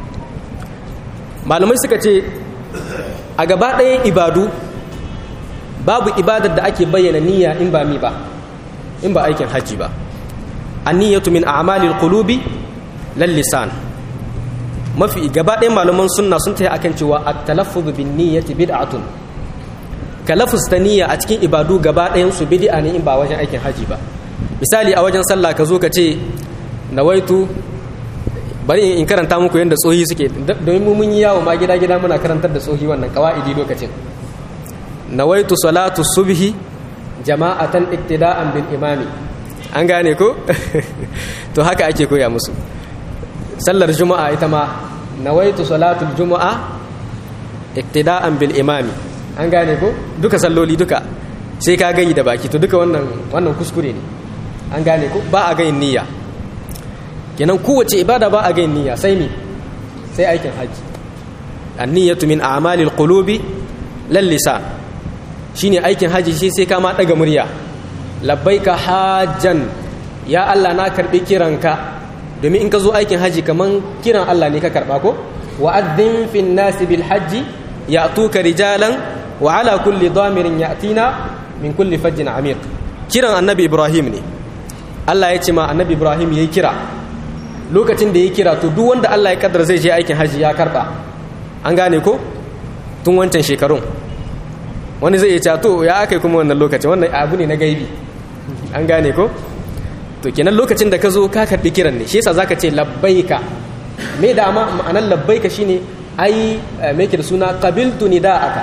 malamai suka ce a gaba ɗayan ibadu babu ibadar da ake bayyana niyya in ba mi ba in ba aikin hajji ba anniyatu min a'malil qulubi lal lisan mafi gaba ɗayan malaman sunna sun tayi akan cewa at-talaffuz bin niyyati bid'atun kalaffuz ta niyya a cikin ibadu gaba ɗayan su bid'a ne in ba wajen aikin hajji ba misali a wajen sallah ka zo ka ce nawaitu bari in karanta muku yadda tsohi suke domin mu mun yi yawo ma gida gida muna karantar da tsohi wannan qawaidi lokacin nawaitu salatu subhi jama'atan iktida'an bil imami an gane ko to haka ake koya musu sallar juma'a ita ma nawaitu salatul juma'a iktida'an bil imami an gane ko duka salloli duka sai ka gayi da baki to duka wannan wannan kuskure ne an gane ko ba a gayin niyya kenan kowace ibada ba a gayin niyya sai ni sai aikin haji an-niyyatu min a'malil qulubi lal lisan shine aikin haji shi sai ka ma daga murya labbaika hajjan ya Allah na karbi kiranka domin in ka zo aikin haji kaman kiran Allah ne ka karba ko wa'adhin fin nasi bil hajji ya'tuka rijalan wa ala kulli damirin ya'tina min kulli fajjin amiq kiran annabi Ibrahim ne Allah ya ce ma annabi Ibrahim yayi kira lokacin da yayi kira to duk wanda Allah ya kaddara zai je aikin haji ya karba an gane ko tun wancan shekarun wani zai iya to ya aka kuma wannan lokacin wannan abu ne na gaibi an gane ko to kenan lokacin da ka zo ka karbi kiran ne shi yasa zaka ce labbaika me da ma ma'anar labbaika shine ai me yake da suna qabiltu nida'aka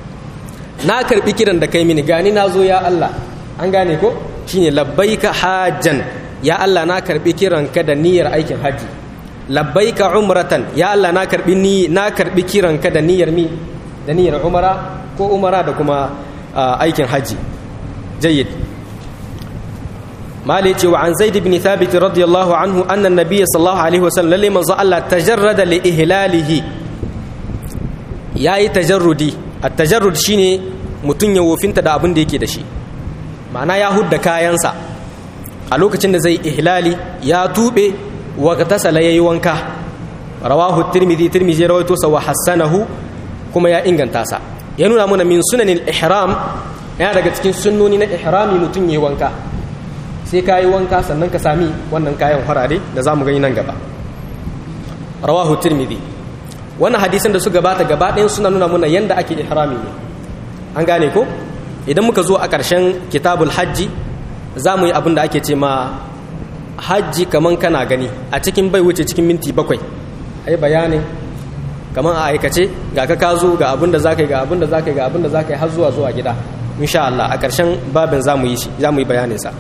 na karbi kiran da kai mini gani na zo ya Allah an gane ko shine labbaika hajjan ya Allah na karbi kiran ka da niyyar aikin haji labbaika umratan ya Allah na karbi ni na karbi kiran ka da niyyar mi da niyyar umara ko umara da kuma aikin haji jayyid mali ce wa an zaid ibn thabit radiyallahu anhu anna an-nabiy sallallahu alaihi wasallam lalle manzo Allah tajarrada li ihlalihi yayi tajarrudi at-tajarrud shine mutun ya wofinta da abin da yake da shi ma'ana ya hudda kayansa a lokacin da zai ihlali ya tube wa tasala yayi wanka rawahu tirmidhi tirmidhi rawaito sa wa hasanahu kuma ya inganta sa ya nuna mana min sunanin ihram yana daga cikin sunnoni na ihrami mutum yayi wanka sai ka yi wanka sannan ka sami wannan kayan farare da za mu gani nan gaba rawahu tirmidhi wannan hadisan da su gabata gaba ɗayan suna nuna mana yanda ake ihrami ne an gane ko idan muka zo a ƙarshen kitabul hajji za mu yi abin da ake ce ma hajji kaman kana gani a cikin bai wuce cikin minti bakwai ai bayanin kaman a aikace ga ka kazo ga abin da zaka yi ga abin da zaka yi ga abin da zaka yi har zuwa zuwa gida insha Allah a ƙarshen babin za mu yi shi za mu yi bayanin sa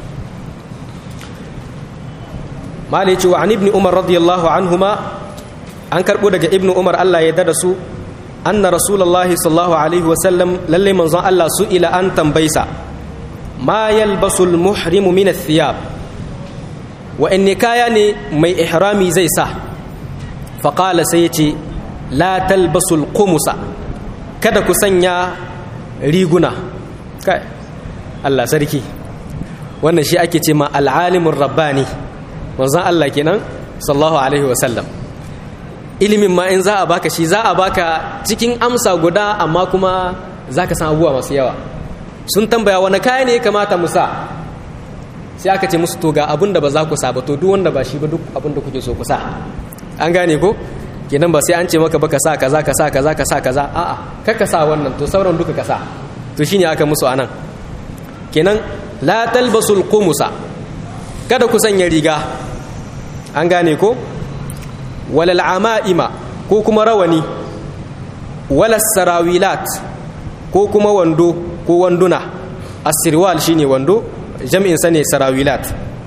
malai ce wa an ibni umar radiyallahu anhuma an karbo daga ibni umar Allah ya dada su anna rasulullahi sallallahu alaihi wa sallam lalle manzon Allah su ila an tambaysa ma yalbasu almuhrimu min athiyab wa in kaya ne mai ihrami zai sa fa qala sai yace la talbasu alqumusa kada ku sanya riguna kai Allah sarki wannan shi ake ce ma al'alimur rabbani manzon Allah kenan sallallahu alaihi wasallam ilimin ma in za a baka shi za a baka cikin amsa guda amma kuma za ka san abubuwa masu yawa sun tambaya wani kaya ne ya kamata mu sa sai aka ce musu to ga abin da ba za ku sa ba to duk wanda ba shi ba duk abin da kuke so ku sa an gane ko kenan ba sai an ce maka ba ka sa kaza ka sa kaza ka sa kaza a'a kar ka sa wannan to sauran duka ka sa to shine aka musu anan kenan la talbasul qumusa kada ku sanya riga an gane ko walal ama'ima ko kuma rawani wala sarawilat ko kuma wando ko wanduna asirwal shine wando jam'in sa ne sarawilat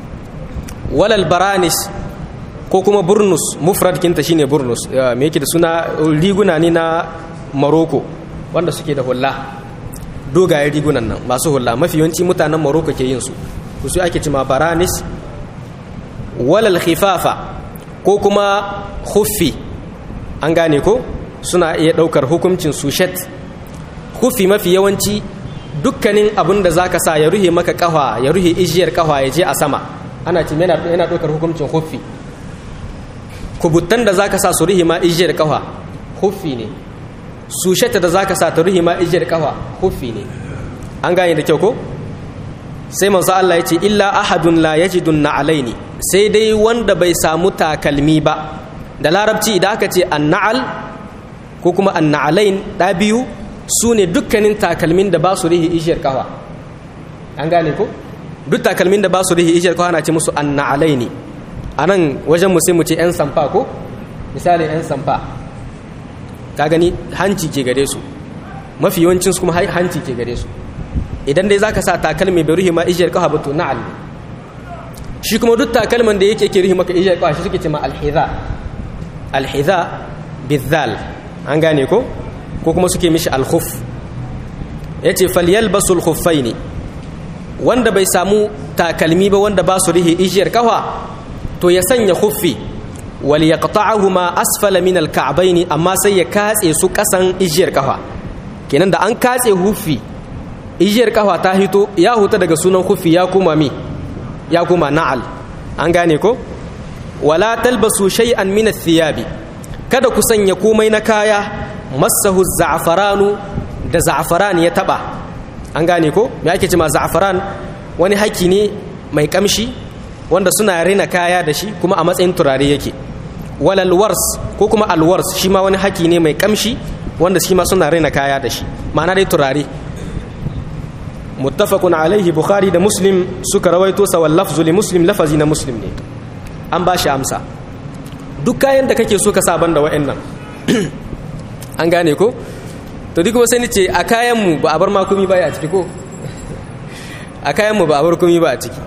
walal baranis ko kuma burnus mufrad kinta shine burnus me yake da suna riguna ne na maroko wanda suke da hulla dogayen rigunan nan masu hulla mafi yawanci mutanen maroko ke yin su su ake cima baranis walal khifafa ko kuma huffi an gane ko suna iya ɗaukar hukuncin sushet huffi mafi yawanci dukkanin abin da zaka sa ya ruhe maka kafa ya ruhe ijiyar kafa ya je a sama ana ce yana ɗaukar hukuncin huffi kubuttan da zaka sa su ruhe ma ijiyar kafa huffi ne susheta da zaka sa ta ruhe ma ijiyar kafa huffi ne an gane da kyau ko sai manzo Allah ya ce illa ahadun la yajidun na'alaini sai dai wanda bai samu takalmi ba da larabci idan aka ce anna'al ko kuma anna'alain da biyu su ne dukkanin takalmin da ba su rihi ishiyar kawa an gane ko duk takalmin da ba su rihi ishiyar kawa na ce musu anna'alaini a nan wajen mu sai mu ce 'yan samfa ko misali 'yan samfa ka gani hanci ke gare su mafi yawancin su kuma hanci ke gare su idan dai zaka sa takalmi bai ruhi ma ijiyar kafa ba to na'al shi kuma duk takalman da yake ke ruhi maka ijiyar kafa shi suke ce ma alhiza alhiza bizal an gane ko ko kuma suke mishi alkhuf yace falyalbasul khuffaini wanda bai samu takalmi ba wanda ba su rihi ijiyar kafa to ya sanya khuffi wal yaqta'uhuma asfala min alka'baini amma sai ya katse su kasan ijiyar kafa kenan da an katse huffi ijiyar kafa ta hito ya huta daga sunan khuffi ya kuma mi ya kuma na'al an gane ko wala talbasu shay'an min athiyabi kada ku sanya komai na kaya masahu za'faranu da za'faran ya taba an gane ko me ake cewa za'faran wani haki ne mai kamshi wanda suna rina kaya da shi kuma a matsayin turare yake walal wars ko kuma alwars shi ma wani haki ne mai kamshi wanda shi ma suna rina kaya da shi ma'ana dai turare muttafaqun alaihi bukhari da muslim suka rawaito sa wal lafzu li muslim lafazi na muslim ne an ba shi amsa duk kayan da kake so ka sa banda wa'annan an gane ko to duk kuma sai ni ce a kayan mu ba a bar makumi ba a ciki ko a kayan mu ba a bar kumi ba a ciki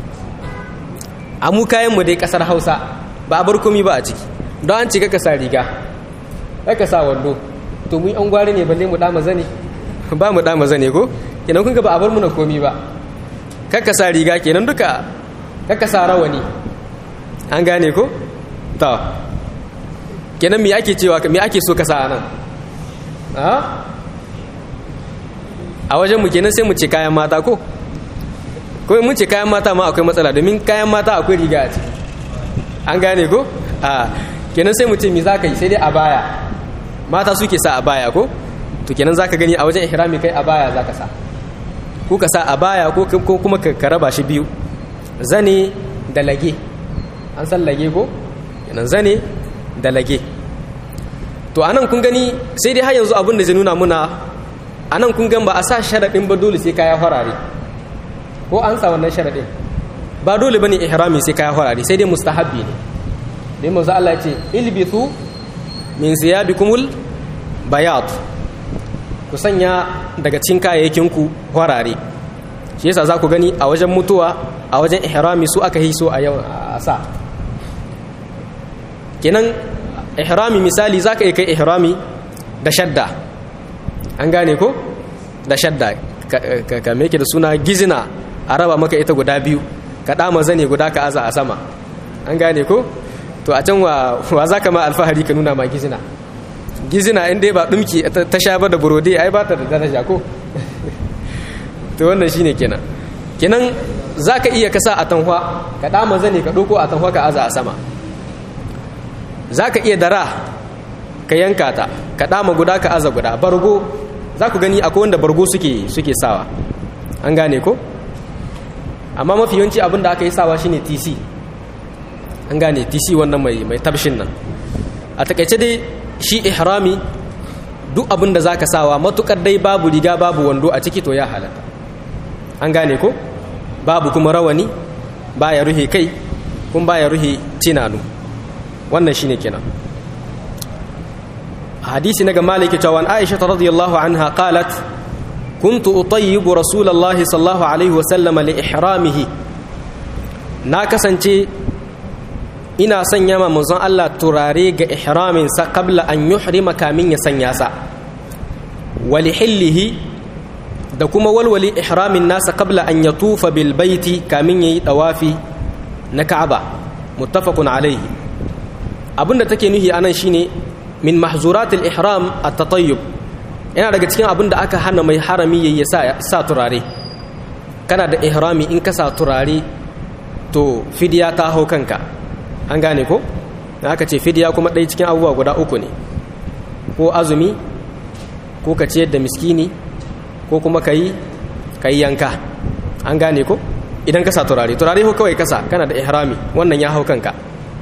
a mu kayan mu dai kasar Hausa ba a bar kumi ba a ciki don an ce ka sa riga ka sa wando to mu an gware ne balle mu dama zane ba mu dama zane ko kenan kun ga ba a bar mu na komi ba kakka sa riga kenan duka kakka sa rawani an gane ko to kenan me ake cewa me ake so ka sa nan a wajen mu kenan sai mu ce kayan mata ko ko mun ce kayan mata ma akwai matsala domin kayan mata akwai riga a ciki an gane ko a kenan sai mu ce me za ka yi sai dai a baya mata suke sa a baya ko to kenan za ka gani a wajen ihrami kai a baya za ka sa ko ka sa a baya ko kuma ka raba shi biyu zane da lage an san lage ko kenan zane da lage to anan kun gani sai dai har yanzu abin da zai nuna muna anan kun gan ba a sa sharaɗin ba dole sai kaya farare ko an sa wannan sharaɗin ba dole bane ihrami sai kaya farare sai dai mustahabbi ne dai manzo Allah ya ce ilbithu min siyabikumul bayat ku sanya daga cikin kayayyakin ku farare shi yasa za ku gani a wajen mutuwa a wajen ihrami su aka hiso a yau a sa kenan ihrami misali za ka yi kai ihrami da shadda an gane ko da shadda ka meke da suna gizina a raba maka ita guda biyu ka dama zane guda ka aza a sama an gane ko to a can wa za ka ma alfahari ka nuna ma gizina gizina in dai ba dumki ta sha ba da burode ai ba ta da daraja ko to wannan shine kenan kenan za ka iya kasa a tanhwa ka dama zane ka ɗauko a tanhwa ka aza a sama za ka iya dara ka yanka ta ka dama guda ka aza guda bargo za ku gani akwai wanda bargo suke suke sawa an gane ko amma mafi yawanci abin da aka yi sawa shine tc an gane tc wannan mai mai tabshin nan a takaice dai shi ihrami duk abin da zaka sawa matukar dai babu riga babu wando a ciki to ya halatta an gane ko babu kuma rawani baya ruhe kai kuma baya ruhe tinanu wannan shine kenan hadisi naga maliki cewa aisha radiyallahu anha qalat kuntu utayyibu rasulullahi sallallahu alaihi wasallam li ihramihi na kasance ina sanya ma manzon Allah turare ga ihramin sa qabla an yuhrima kamin ya sanya sa wali hillihi da kuma walwali ihramin nasa qabla an yatufa bil baiti kamin yayi dawafi na Ka'aba muttafaqun alaihi abinda take nuhi anan shine min mahzuratil ihram at-tatayyub yana daga cikin abinda aka hana mai harami yayi sa sa turare kana da ihrami in ka sa turare to fidiya ta hau kanka an gane ko aka ce fidiya kuma ɗaya cikin abubuwa guda uku ne ko azumi ko ka ciyar da miskini ko kuma ka yi yanka an gane ko idan ka sa turare turare ko kawai kasa kana da ihrami wannan ya hau kanka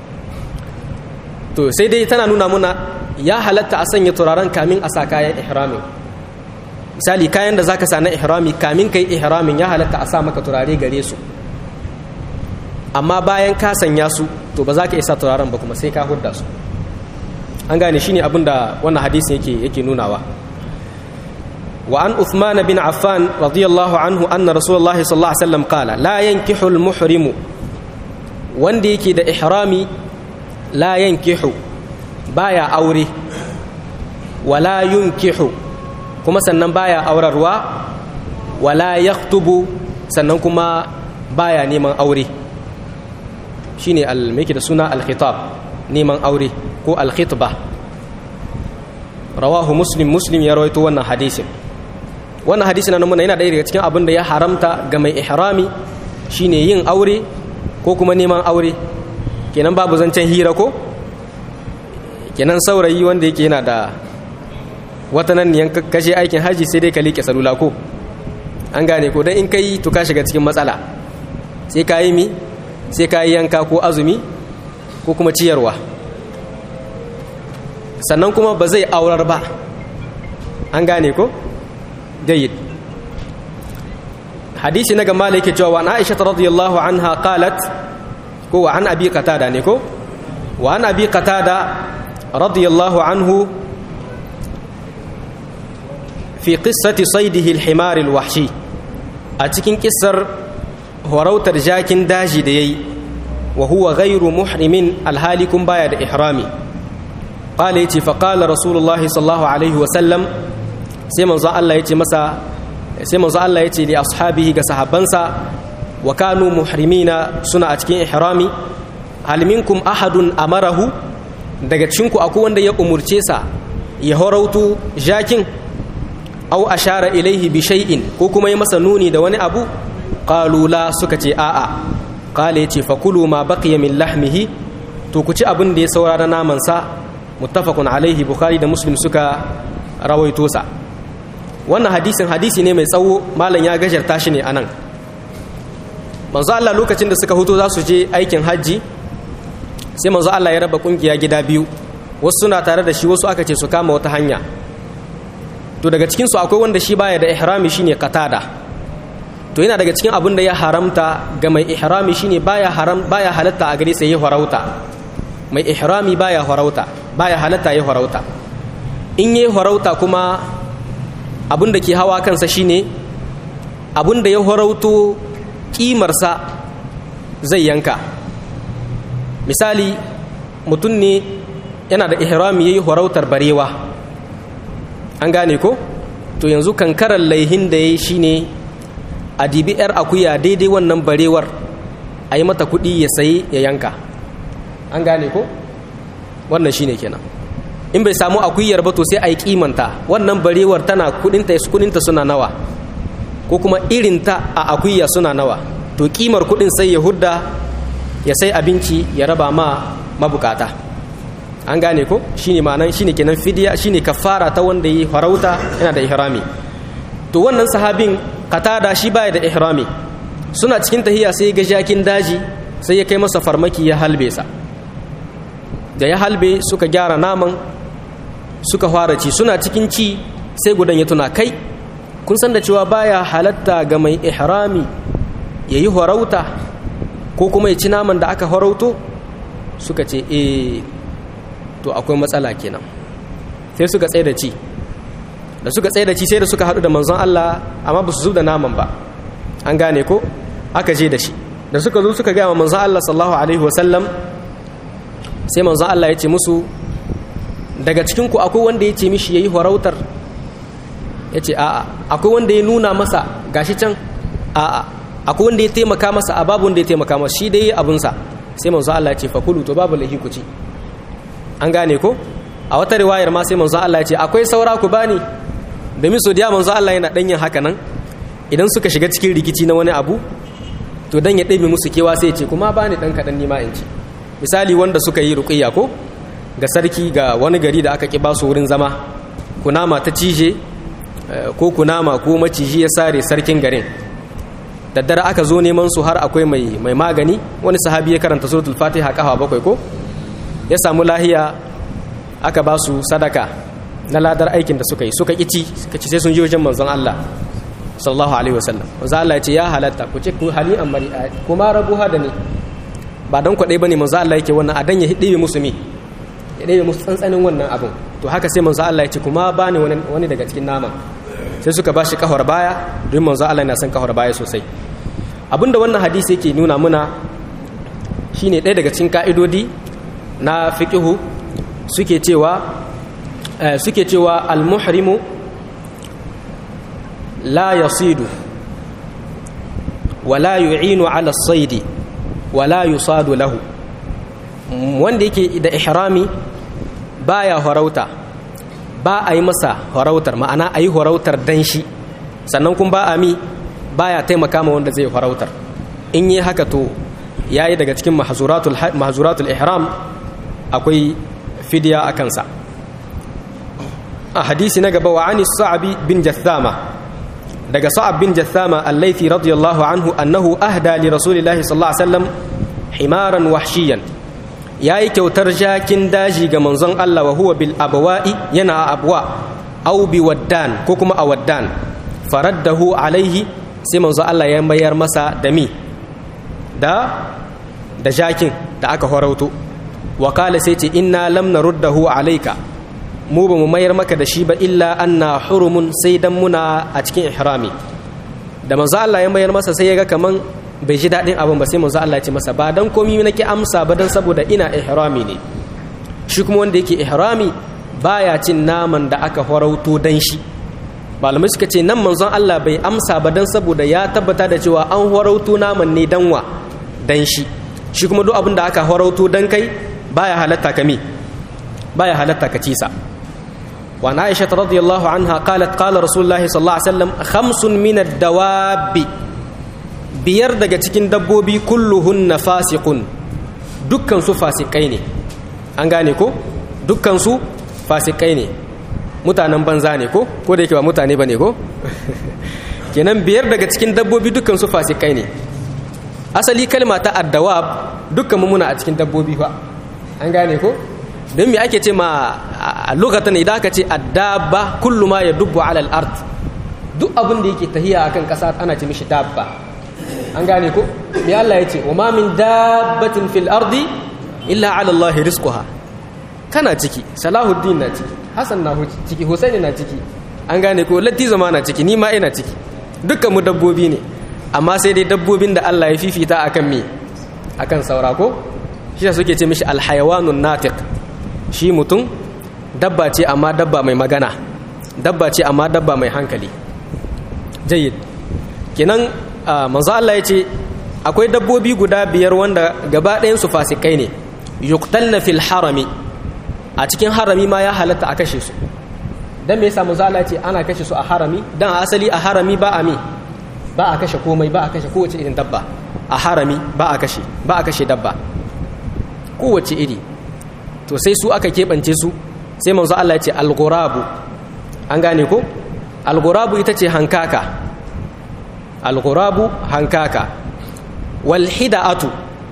to sai dai tana nuna muna ya halatta a sanya turaren kamin a sa kayan ihrami misali kayan da zaka sa na ihrami kamin kai ihramin ya halatta a sa maka turare gare su amma bayan ka sanya su to ba za ka isa turaren ba kuma sai ka hudda su an gane shine abin da wannan hadisin yake yake nunawa wa an Uthman bin Affan radiyallahu anhu anna Rasulullah sallallahu alaihi wasallam qala la yankihu al-muhrimu wanda yake da ihrami la yankihu baya aure wala yunkihu kuma sannan baya aurarwa wala yaktubu sannan kuma baya neman aure shine al da suna al-khitab neman aure ko al-khitba rawahu muslim muslim ya rawaito wannan hadisin wannan hadisin nan muna yana daya daga cikin abin da ya haramta ga mai ihrami shine yin aure ko kuma neman aure kenan babu zancen hira ko kenan saurayi wanda yake yana da wata nan niyan kashe aikin haji sai dai ka liƙe salula ko an gane ko dan in kai to ka shiga cikin matsala sai ka yi mi sai ka yi yanka ko azumi ko kuma ciyarwa sannan kuma ba zai aurar ba an gane ko jayyid hadisi na gama yake cewa wa aisha radiyallahu anha qalat ko wa an abi qatada ne ko wa an abi qatada radiyallahu anhu fi qissati saydihi al-himar al-wahshi a cikin kissar horautar jakin daji da yayi wa huwa ghayru muhrimin alhalikun baya da ihrami qala yace fa qala rasulullahi sallallahu alaihi wa sallam sai manzo Allah yace masa sai manzo Allah yace li ashabihi ga sahabbansa wa kanu muhrimina suna a cikin ihrami hal minkum ahadun amarahu daga cikin ku akwai wanda ya umurce sa ya horautu jakin aw ashara ilaihi bi shay'in ko kuma ya masa nuni da wani abu qalu la suka ce a'a qala yace fakulu ma baqiya min lahmihi to ku ci abin da ya saurara naman sa muttafaqun alaihi bukhari da muslim suka rawaito sa wannan hadisin hadisi ne mai tsawo malam ya gajarta shi ne anan manzo Allah lokacin da suka huto za su je aikin hajji sai manzo Allah ya raba kungiya gida biyu wasu suna tare da shi wasu aka ce su kama wata hanya to daga cikin su akwai wanda shi baya da ihrami shine qatada to yana daga cikin abin da ya haramta ga mai ihrami shine baya haram baya halatta a gare sa yi farauta mai ihrami baya farauta baya halatta yi farauta in yi farauta kuma abin da ke hawa kansa shine abin da ya farauto kimarsa zai yanka misali mutum ne yana da ihrami yayi farautar barewa an gane ko to yanzu kankarar laihin da yayi shine a dibi 'yar akuya daidai wannan barewar a yi mata kuɗi ya sayi ya yanka an gane ko wannan shine kenan in bai samu akuyar ba to sai a yi kimanta wannan barewar tana kudinta kudinta suna nawa ko kuma irinta a akuya suna nawa to kimar kudin sai ya hudda ya sai abinci ya raba ma mabukata an gane ko shine ma'anan shine kenan fidiya shine kafara ta wanda yi farauta yana da ihrami to wannan sahabin katada shi baya da ihrami suna cikin tahiya sai ga jakin daji sai ya kai masa farmaki ya halbe sa da ya halbe suka gyara naman suka fara ci suna cikin ci sai gudan ya tuna kai kun san da cewa baya halatta ga mai ihrami ya yi horauta ko kuma ya ci naman da aka horauto suka ce eh to akwai matsala kenan sai suka tsaye da ci da suka tsaye da ci sai da suka haɗu da manzon Allah amma ba su zub da naman ba an gane ko aka je da shi da suka zo suka gaya wa manzon Allah sallallahu alaihi wasallam sai manzon Allah ya ce musu daga cikin ku akwai wanda ya ce mishi yayi farautar ya ce a'a akwai wanda ya nuna masa gashi can a'a akwai wanda ya taimaka masa a babu wanda ya taimaka masa shi dai abunsa sai manzon Allah ya ce fakulu to babu lahi ku ci an gane ko a wata riwayar ma sai manzon Allah ya ce akwai saura ku bani domin so da manzon Allah yana danyin haka nan idan suka shiga cikin rikici na wani abu to dan ya ɗabe musu kewa sai ya ce kuma bani dan kaɗan nima in ci misali wanda suka yi ruqiyya ko ga sarki ga wani gari da aka ki ba su wurin zama kunama ta cije ko kunama ko maciji ya sare sarkin garin daddare aka zo neman su har akwai mai mai magani wani sahabi ya karanta suratul fatiha kafa bakwai ko ya samu lahiya aka ba su sadaka na ladar aikin da suka yi suka kici suka ci sai sun je wajen manzon Allah sallallahu alaihi wasallam manzon Allah ya ce ya halatta ku ce ku hali amari kuma rabu hada ne ba dan kwadai bane manzon Allah yake wannan adan ya hidibe musu mi ya ɗebe musu tsantsanin wannan abin to haka sai manzon Allah ya ce kuma bani wani wani daga cikin naman sai suka ba shi kahwar baya don manzon Allah yana son kahwar baya sosai abinda wannan hadisi yake nuna muna shine ɗaya daga cikin ka'idodi na fiqihu suke cewa suke cewa al-muhrimu la yasidu wala yu'inu ala as-sayd wala yusadu lahu wanda yake da ihrami baya horauta ba a yi masa horautar ma'ana a yi horautar dan shi sannan kuma ba a mi baya taimaka ma wanda zai horautar in yi haka to yayi daga cikin mahzuratul ihram akwai fidiya a kansa a hadisi na gaba wa ani sa'abi bin jathama daga sa'ab bin jathama allaithi radiyallahu anhu annahu ahda li rasulillahi sallallahu alaihi wasallam himaran wahshiyan yayi kyautar jakin daji ga manzon Allah wa huwa bil abwa'i yana a abwa aw bi waddan ko kuma a waddan faraddahu alaihi sai manzon Allah ya mayar masa da mi da da jakin da aka horauto wakala sai ce inna lam naruddahu alayka mu ba mu mayar maka da shi ba illa anna hurumun sai dan muna a cikin ihrami da manzo Allah ya mayar masa sai ya ga kaman bai ji dadin abin ba sai manzo Allah ya ce masa ba dan komai nake amsa ba dan saboda ina ihrami ne shi kuma wanda yake ihrami baya cin naman da aka farauto dan shi malamai suka ce nan manzon Allah bai amsa ba dan saboda ya tabbata da cewa an farauto naman ne danwa dan shi shi kuma duk abin da aka farauto dan kai baya halatta ka mi baya halatta ka cisa wa na aisha radiyallahu anha qalat qala rasulullahi sallallahu alaihi wasallam khamsun min ad-dawab biyar daga cikin dabbobi kulluhunna fasiqun dukkan su fasikai ne an gane ko dukkan su fasikai ne mutanen banza ne ko ko da yake ba mutane bane ko kenan biyar daga cikin dabbobi dukkan su fasikai ne asali kalma ta addawab dukkan mu muna a cikin dabbobi fa an gane ko don me ake ce ma a lokacin idan aka ce addaba kullu ma ya dubbu alal ard duk abin da yake tahiya akan kasa ana ce mishi dabba an gane ko me Allah ya ce wa ma min dabbatin fil ardi illa ala Allah rizquha kana ciki salahuddin na ciki hasan na ciki husaini na ciki an gane ko latti zama na ciki ni ma ina ciki dukkan mu dabbobi ne amma sai dai dabbobin da Allah ya fifita akan me akan saura ko shi suke ce mishi alhayawanun natiq shi mutum dabba ce amma dabba mai magana dabba ce amma dabba mai hankali jayyid kenan manzo Allah ya ce akwai dabbobi guda biyar wanda gaba ɗayan su fasikai ne yuqtalna fil harami a cikin harami ma ya halatta a kashe su dan me yasa manzo Allah ya ce ana kashe su a harami dan asali a harami ba a mi ba a kashe komai ba a kashe kowace irin dabba a harami ba a kashe ba a kashe dabba kowace iri to sai su aka keɓance su sai manzo Allah ya ce al-ghurabu an gane ko al-ghurabu ita ce hankaka al-ghurabu hankaka wal hida'atu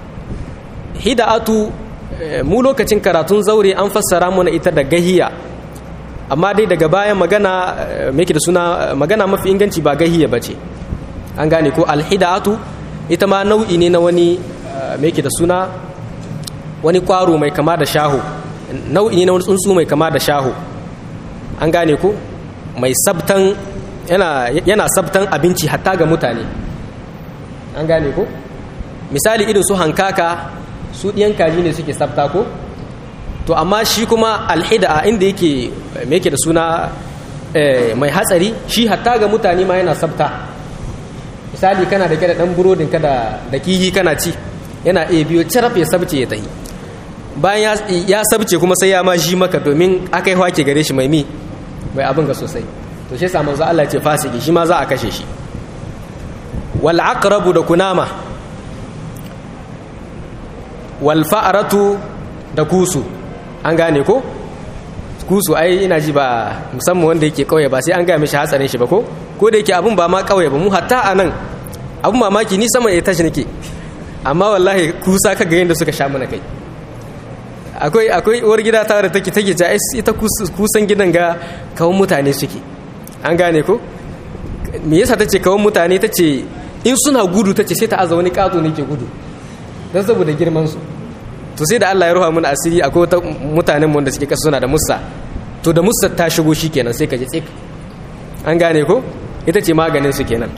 hida'atu mu lokacin karatun zaure an fassara mana ita da gahiya amma dai daga bayan magana me da suna magana mafi inganci ba gahiya bace an gane ko al-hida'atu ita ma nau'i ne na wani me da suna wani kwaro mai kama da shaho nau'i ne na wani tsuntsu mai kama da shaho an gane ku mai sabtan yana yana sabtan abinci hatta ga mutane an gane ku misali irin su hankaka su ɗiyan kaji ne suke sabta ko to amma shi kuma alhida inda yake me yake da suna mai hatsari shi hatta ga mutane ma yana sabta misali kana da kada dan burodin ka da da kihi kana ci yana iya biyo caraf ya sabce ya tahi bayan ya sabce kuma sai ya ma shi maka domin akai hwake gare shi mai mi mai abin ga sosai to shi yasa manzo Allah ya ce fasiki shi ma za a kashe shi wal aqrabu da kunama wal fa'ratu da kusu an gane ko kusu ai ina ji ba musamman wanda yake kauye ba sai an gaya mishi hatsarin shi ba ko ko da yake abun ba ma kauye ba mu hatta a nan abun mamaki ni sama ya tashi nake amma wallahi kusa ka ga yadda suka sha mana kai akwai akwai uwar gida ta da take take ta ita kusan gidan ga kawun mutane suke an gane ko me yasa tace kawun mutane tace in suna gudu tace sai ta aza wani kato ne ke gudu don saboda girman su to sai da Allah ya ruha mun asiri akwai wata mutanen wanda suke kasu suna da musa to da musa ta shigo shi kenan sai ka ji tsik an gane ko ita ce maganin su kenan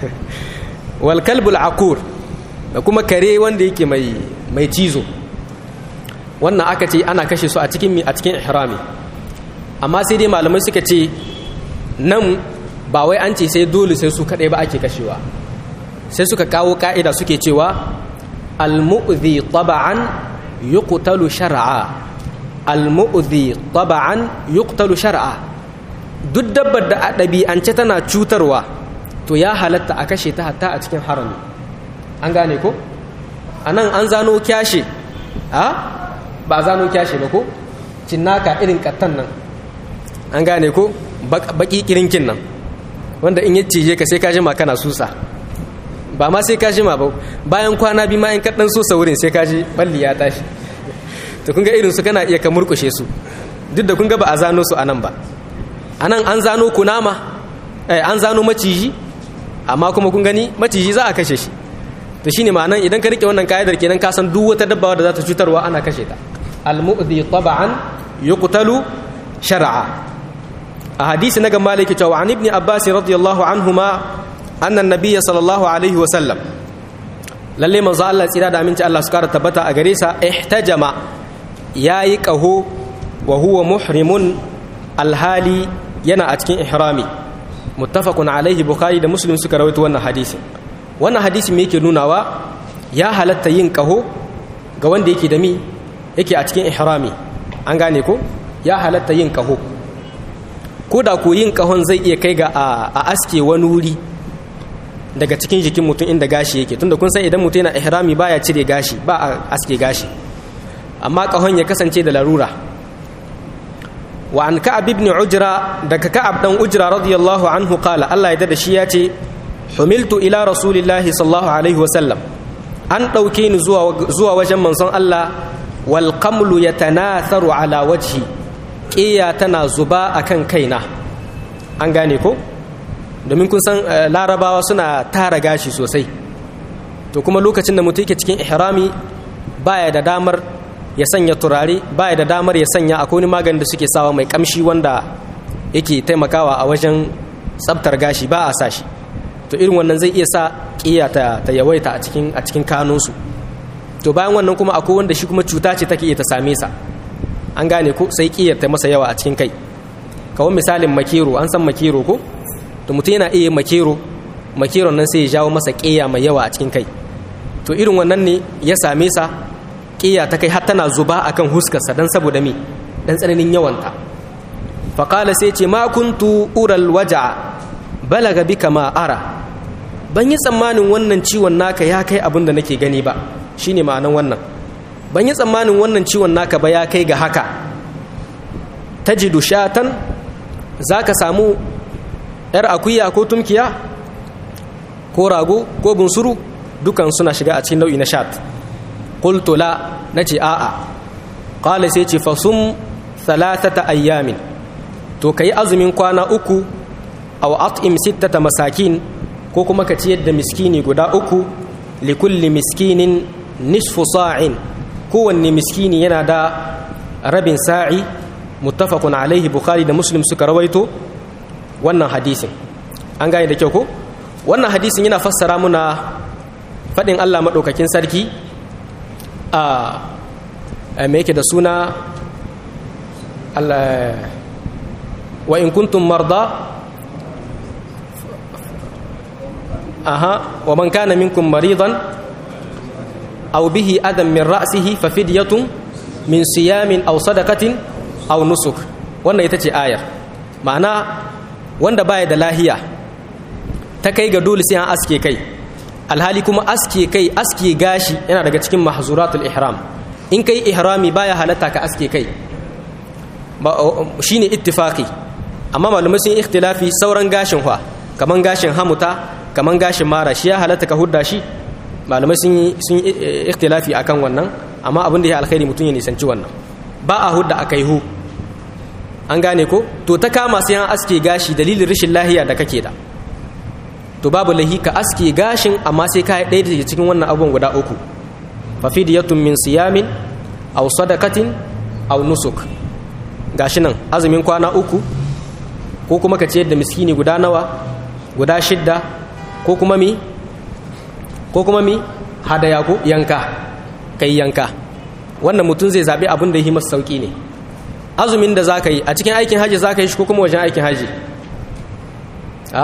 wal kalbul aqur da kuma kare wanda yake mai mai cizo wannan aka ce ana kashe su a cikin a cikin ihrami amma sai dai malamai suka ce nan ba wai an ce sai dole sai su kadai ba ake kashewa sai suka kawo ka'ida suke cewa al-mu'dhi taba'an yuqtalu shar'a al-mu'dhi taba'an yuqtalu shar'a duk dabbar da a ɗabi'ance tana cutarwa to ya halatta a kashe ta hatta a cikin harami an gane ko anan an zano kyashe a ba a zano kyashe ba ko cinnaka irin kattan nan an gane ko baki kirinkin nan wanda in ya cije ka sai ka jima kana susa ba ma sai ka jima ba bayan kwana bi ma in ka dan susa wurin sai ka ji balli ya tashi to kun ga irin su kana iya ka murkushe su duk da kun ga ba a zano su anan ba anan an zano kunama eh an zano maciji amma kuma kun gani maciji za a kashe shi to shine ma'anan idan ka rike wannan kaidar kenan ka san duk wata dabba da za ta cutarwa ana kashe ta al-mu'dhi tab'an yuqtalu shar'a a hadisi na gamba yake cewa an ibn abbas radiyallahu anhuma anna an-nabiy sallallahu alaihi wa sallam lalle manzo Allah tsira da aminci Allah su kara tabbata a gare sa ihtajama yayi qaho wa huwa muhrimun alhali yana a cikin ihrami muttafaqun alaihi bukhari da muslim suka rawaito wannan hadisi wannan hadisi me yake nunawa ya halatta yin qaho ga wanda yake da mi yake a cikin ihrami an gane ko ya halatta yin qaho ko da ko yin kahon zai iya kai ga a aske wani wuri daga cikin jikin mutum inda gashi yake tunda kun san idan mutum yana ihrami baya cire gashi ba a aske gashi amma kahon ya kasance da larura wa an ka'ab ibn ujra daga ka'ab dan ujra radiyallahu anhu qala Allah ya da shi ya ce humiltu ila rasulillahi sallallahu alaihi wasallam an dauke ni zuwa zuwa wajen manzon Allah wal qamlu yatanatharu ala wajhi ƙiya tana zuba a kan kaina an gane ko domin kun san larabawa suna tara gashi sosai to kuma lokacin da mutum yake cikin ihrami baya da damar ya sanya turare baya da damar ya sanya akwai wani maganin da suke sawa mai kamshi wanda yake taimakawa a wajen tsabtar gashi ba a sa shi to irin wannan zai iya sa ƙiya ta, ta yawaita a cikin a cikin kanunsu to bayan wannan kuma akwai wanda shi kuma cuta ce take iya ta same sa an gane ko sai ƙiyar ta masa yawa a cikin kai kawai misalin makero an san makero ko to mutum yana iya makero makeron nan sai ya jawo masa ƙiya mai yawa a cikin kai to irin wannan ne ya same sa ƙiya ta kai har tana zuba akan huskarsa dan saboda me dan tsananin yawanta faƙala sai ce ma kuntu ural waja balaga bika ma ara ban yi tsammanin wannan ciwon naka ya kai abin da nake gani ba shine ma'anan wannan ban yi tsammanin wannan ciwon naka ba ya kai ga haka ta ji dushatan za ka samu ‘yar akuya ko tumkiya ko rago ko bunsuru dukan suna shiga a cikin nau'i na shat ƙultula na ce a'a ƙala sai ce fasum salatata ayyamin to ka yi azumin kwana uku a at'im sittata masakin ko kuma ka ciyar da miskini guda uku likulli miskinin nisfu sa'in kowanne miskini yana da rabin sa'i muttafaqun alaihi bukhari da muslim suka rawaito wannan hadisin an gane da kyau ko wannan hadisin yana fassara muna faɗin Allah maɗaukakin sarki a me yake da suna wa in kuntum marda aha wa man kana minkum maridan aw bihi adam min ra'sihi fa fidyatun min siyamin aw sadaqatin aw nusuk wannan ita ce ayar ma'ana wanda baya da lahiya ta kai ga dole sai an aske kai alhali kuma aske kai aske gashi yana daga cikin mahzuratul ihram in kai ihrami baya halatta ka aske kai shine ittifaqi amma malamai sun ikhtilafi sauran gashin fa kaman gashin hamuta kaman gashin mara shi ya halatta ka hudda shi malamai sun sun ikhtilafi akan wannan amma abin da ya alkhairi mutum ya nisanci wannan ba a hudda akai hu an gane ko to ta kama sai an aske gashi dalilin rashin lahiya da kake da to babu lahi ka aske gashin amma sai ka ɗaya daga cikin wannan abubuwan guda uku fa fidiyatun min siyamin aw sadaqatin aw nusuk gashi nan azumin kwana uku ko kuma ka ciyar da miskini guda nawa guda shidda ko kuma mi ko kuma mi hadaya ko yanka kai yanka wannan mutum zai zabi abin da yi masa sauki ne azumin da zaka yi a cikin aikin haji zaka yi shi ko kuma wajen aikin haji a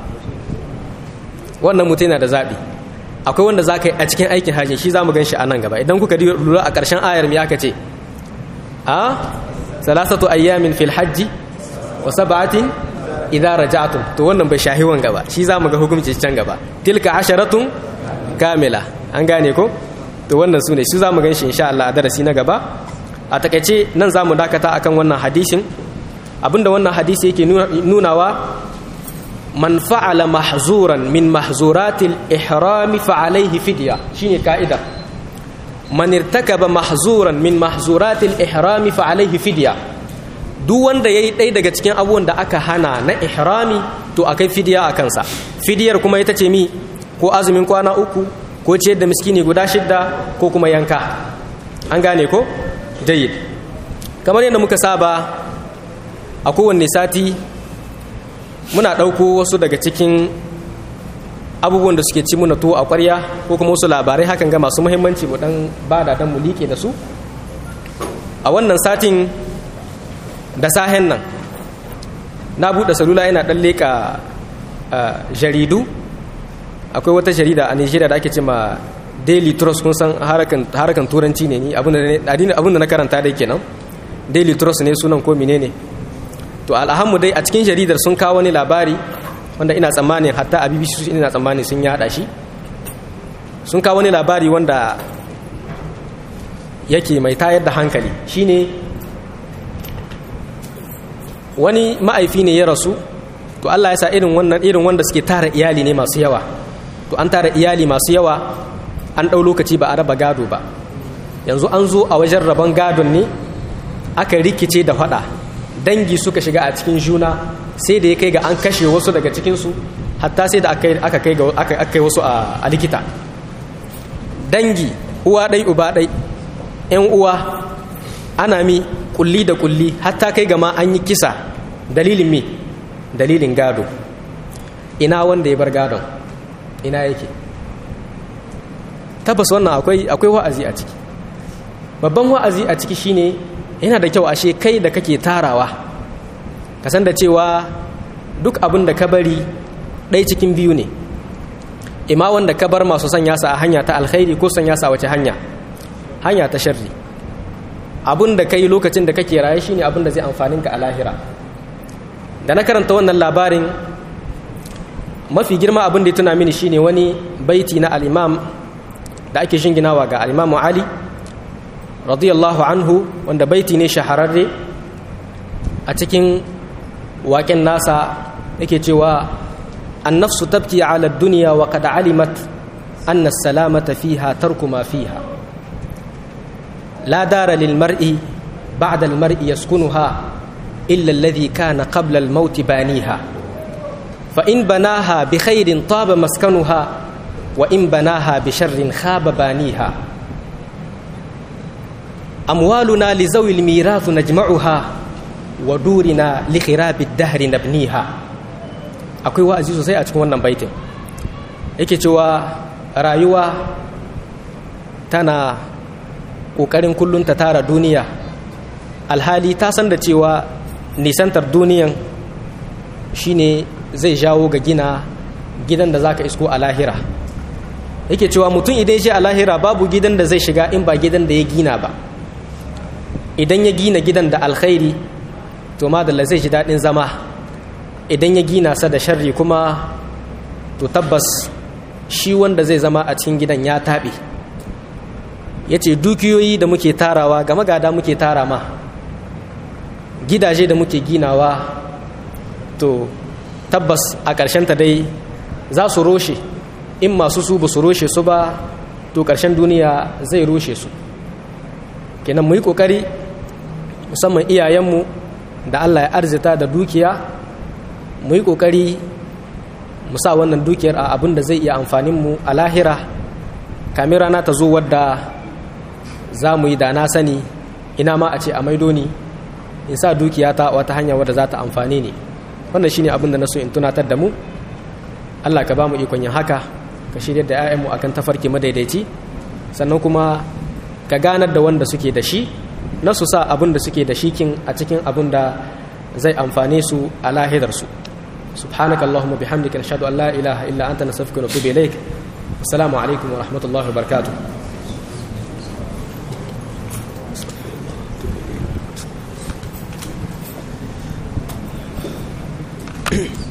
wannan mutum yana da zaɓi akwai wanda za ka yi a cikin aikin hajji shi za mu gan shi a nan gaba idan kuka lura a ƙarshen ayar me aka ce a salasatu ayyamin fil hajji wa sab'atin idza raja'tum to wannan bai shahi wan gaba shi za mu ga hukunci can gaba tilka asharatun kamila an gane ko to wannan su ne su za mu gan shi insha Allah a darasi na gaba a takaice nan za mu dakata akan wannan hadisin abinda wannan hadisi yake nunawa man fa'ala mahzuran min mahzuratil ihrami fa alaihi fidya shine ka'ida man irtakaba mahzuran min mahzuratil ihrami fa alaihi fidya duk wanda yayi ɗaya daga cikin abubuwan da aka hana na ihrami to akai fidya a kansa fidiyar kuma ita ce mi ko azumin kwana uku ko ciyar da miskini guda shidda ko kuma yanka an gane ko jayyid kamar yadda muka saba a kowanne sati muna ɗauko wasu daga cikin abubuwan da suke ci muna tuwo a ƙwarya ko kuma wasu labarai hakan ga masu muhimmanci mu ɗan ba da dan mu liƙe da su a wannan satin da sahen nan na buɗe salula yana ɗan leƙa jaridu akwai wata jarida a nigeria da ake ce ma daily trust kun san harakan turanci ne ni abin da na karanta dai kenan daily trust ne sunan ko menene ne to alhammu dai a cikin jaridar sun kawo wani labari wanda ina tsammanin hatta a bbc ina tsammanin sun yada shi sun kawo wani labari wanda yake mai tayar da hankali shine wani ma'aifi ne ya rasu to Allah ya sa irin wannan irin wanda suke tara iyali ne masu yawa to an tara iyali masu yawa an ɗau lokaci ba a raba gado ba yanzu an zo a wajen rabon gadon ne aka rikice da faɗa dangi suka shiga a cikin juna sai da ya kai ga an kashe wasu daga cikinsu hatta sai da aka kai ga wasu a likita dangi uwa ɗai uba ɗai ‘yan uwa ana mi kulli da kulli hatta kai gama an yi kisa dalilin mi dalilin gado ina wanda ya bar gadon ina yake tabbas wannan akwai wa'azi a ciki babban wa'azi a ciki shine yana da kyau ashe kai da kake tarawa ka san da cewa duk abin da ka bari ɗai cikin biyu ne ima wanda ka bar masu sanya sa a hanya ta alkhairi ko sanya sa wace hanya hanya ta sharri abin da ka yi lokacin da kake raye shine abin da zai amfanin ka a lahira da na karanta wannan labarin mafi girma abin da ya tuna mini shine wani baiti na al'imam da ake shinginawa ga al'imamu ali radiyallahu anhu wanda baiti ne shahararre a cikin waƙen nasa yake cewa annafsu tabki ala duniya wa qad alimat anna salamata fiha tarku ma fiha la dara lil mar'i ba'da al mar'i yaskunuha illa alladhi kana qabla al maut baniha fa in banaha bi khairin taba maskanuha wa in banaha bi sharrin khaba baniha أموالنا لذوي الميراث نجمعها wa durina li khirabi dahri nabniha akwai wa'azi sosai a cikin wannan baitin yake cewa rayuwa tana ƙoƙarin kullum ta tara duniya alhali ta san da cewa nisantar duniyan shine zai jawo ga gina gidan da zaka isko a lahira yake cewa mutum idan shi a lahira babu gidan da zai shiga in ba gidan da ya gina ba idan ya gina gidan da alkhairi to madalla zai ji daɗin zama idan ya gina sa da sharri kuma to tabbas shi wanda zai zama a cikin gidan ya taɓe ya ce dukiyoyi da muke tarawa ga magada muke tara ma gidaje da muke ginawa to tabbas a ta dai za su roshe in masu su ba su roshe su ba to ƙarshen duniya zai roshe su kenan mu yi ƙoƙari musamman iyayenmu da allah ya arzita da dukiya mu yi ƙoƙari mu sa wannan dukiyar a abin da zai iya amfaninmu a lahira kamin rana ta zo wadda za mu yi da na sani ina ma a ce a maido ni in sa dukiya ta wata hanya wadda za ta amfani ne wannan shine abin da na so in tunatar da mu Allah ka ba mu ikon yin haka ka shirya da 'ya'yanmu akan tafarki madaidaici sannan kuma ka ganar da wanda suke da shi na su sa abin da suke da shi kin a cikin abin da zai amfane su a lahirarsu سبحانك اللهم وبحمدك نشهد ان لا اله الا انت نستغفرك ونتوب اليك السلام عليكم ورحمه الله وبركاته Thank you.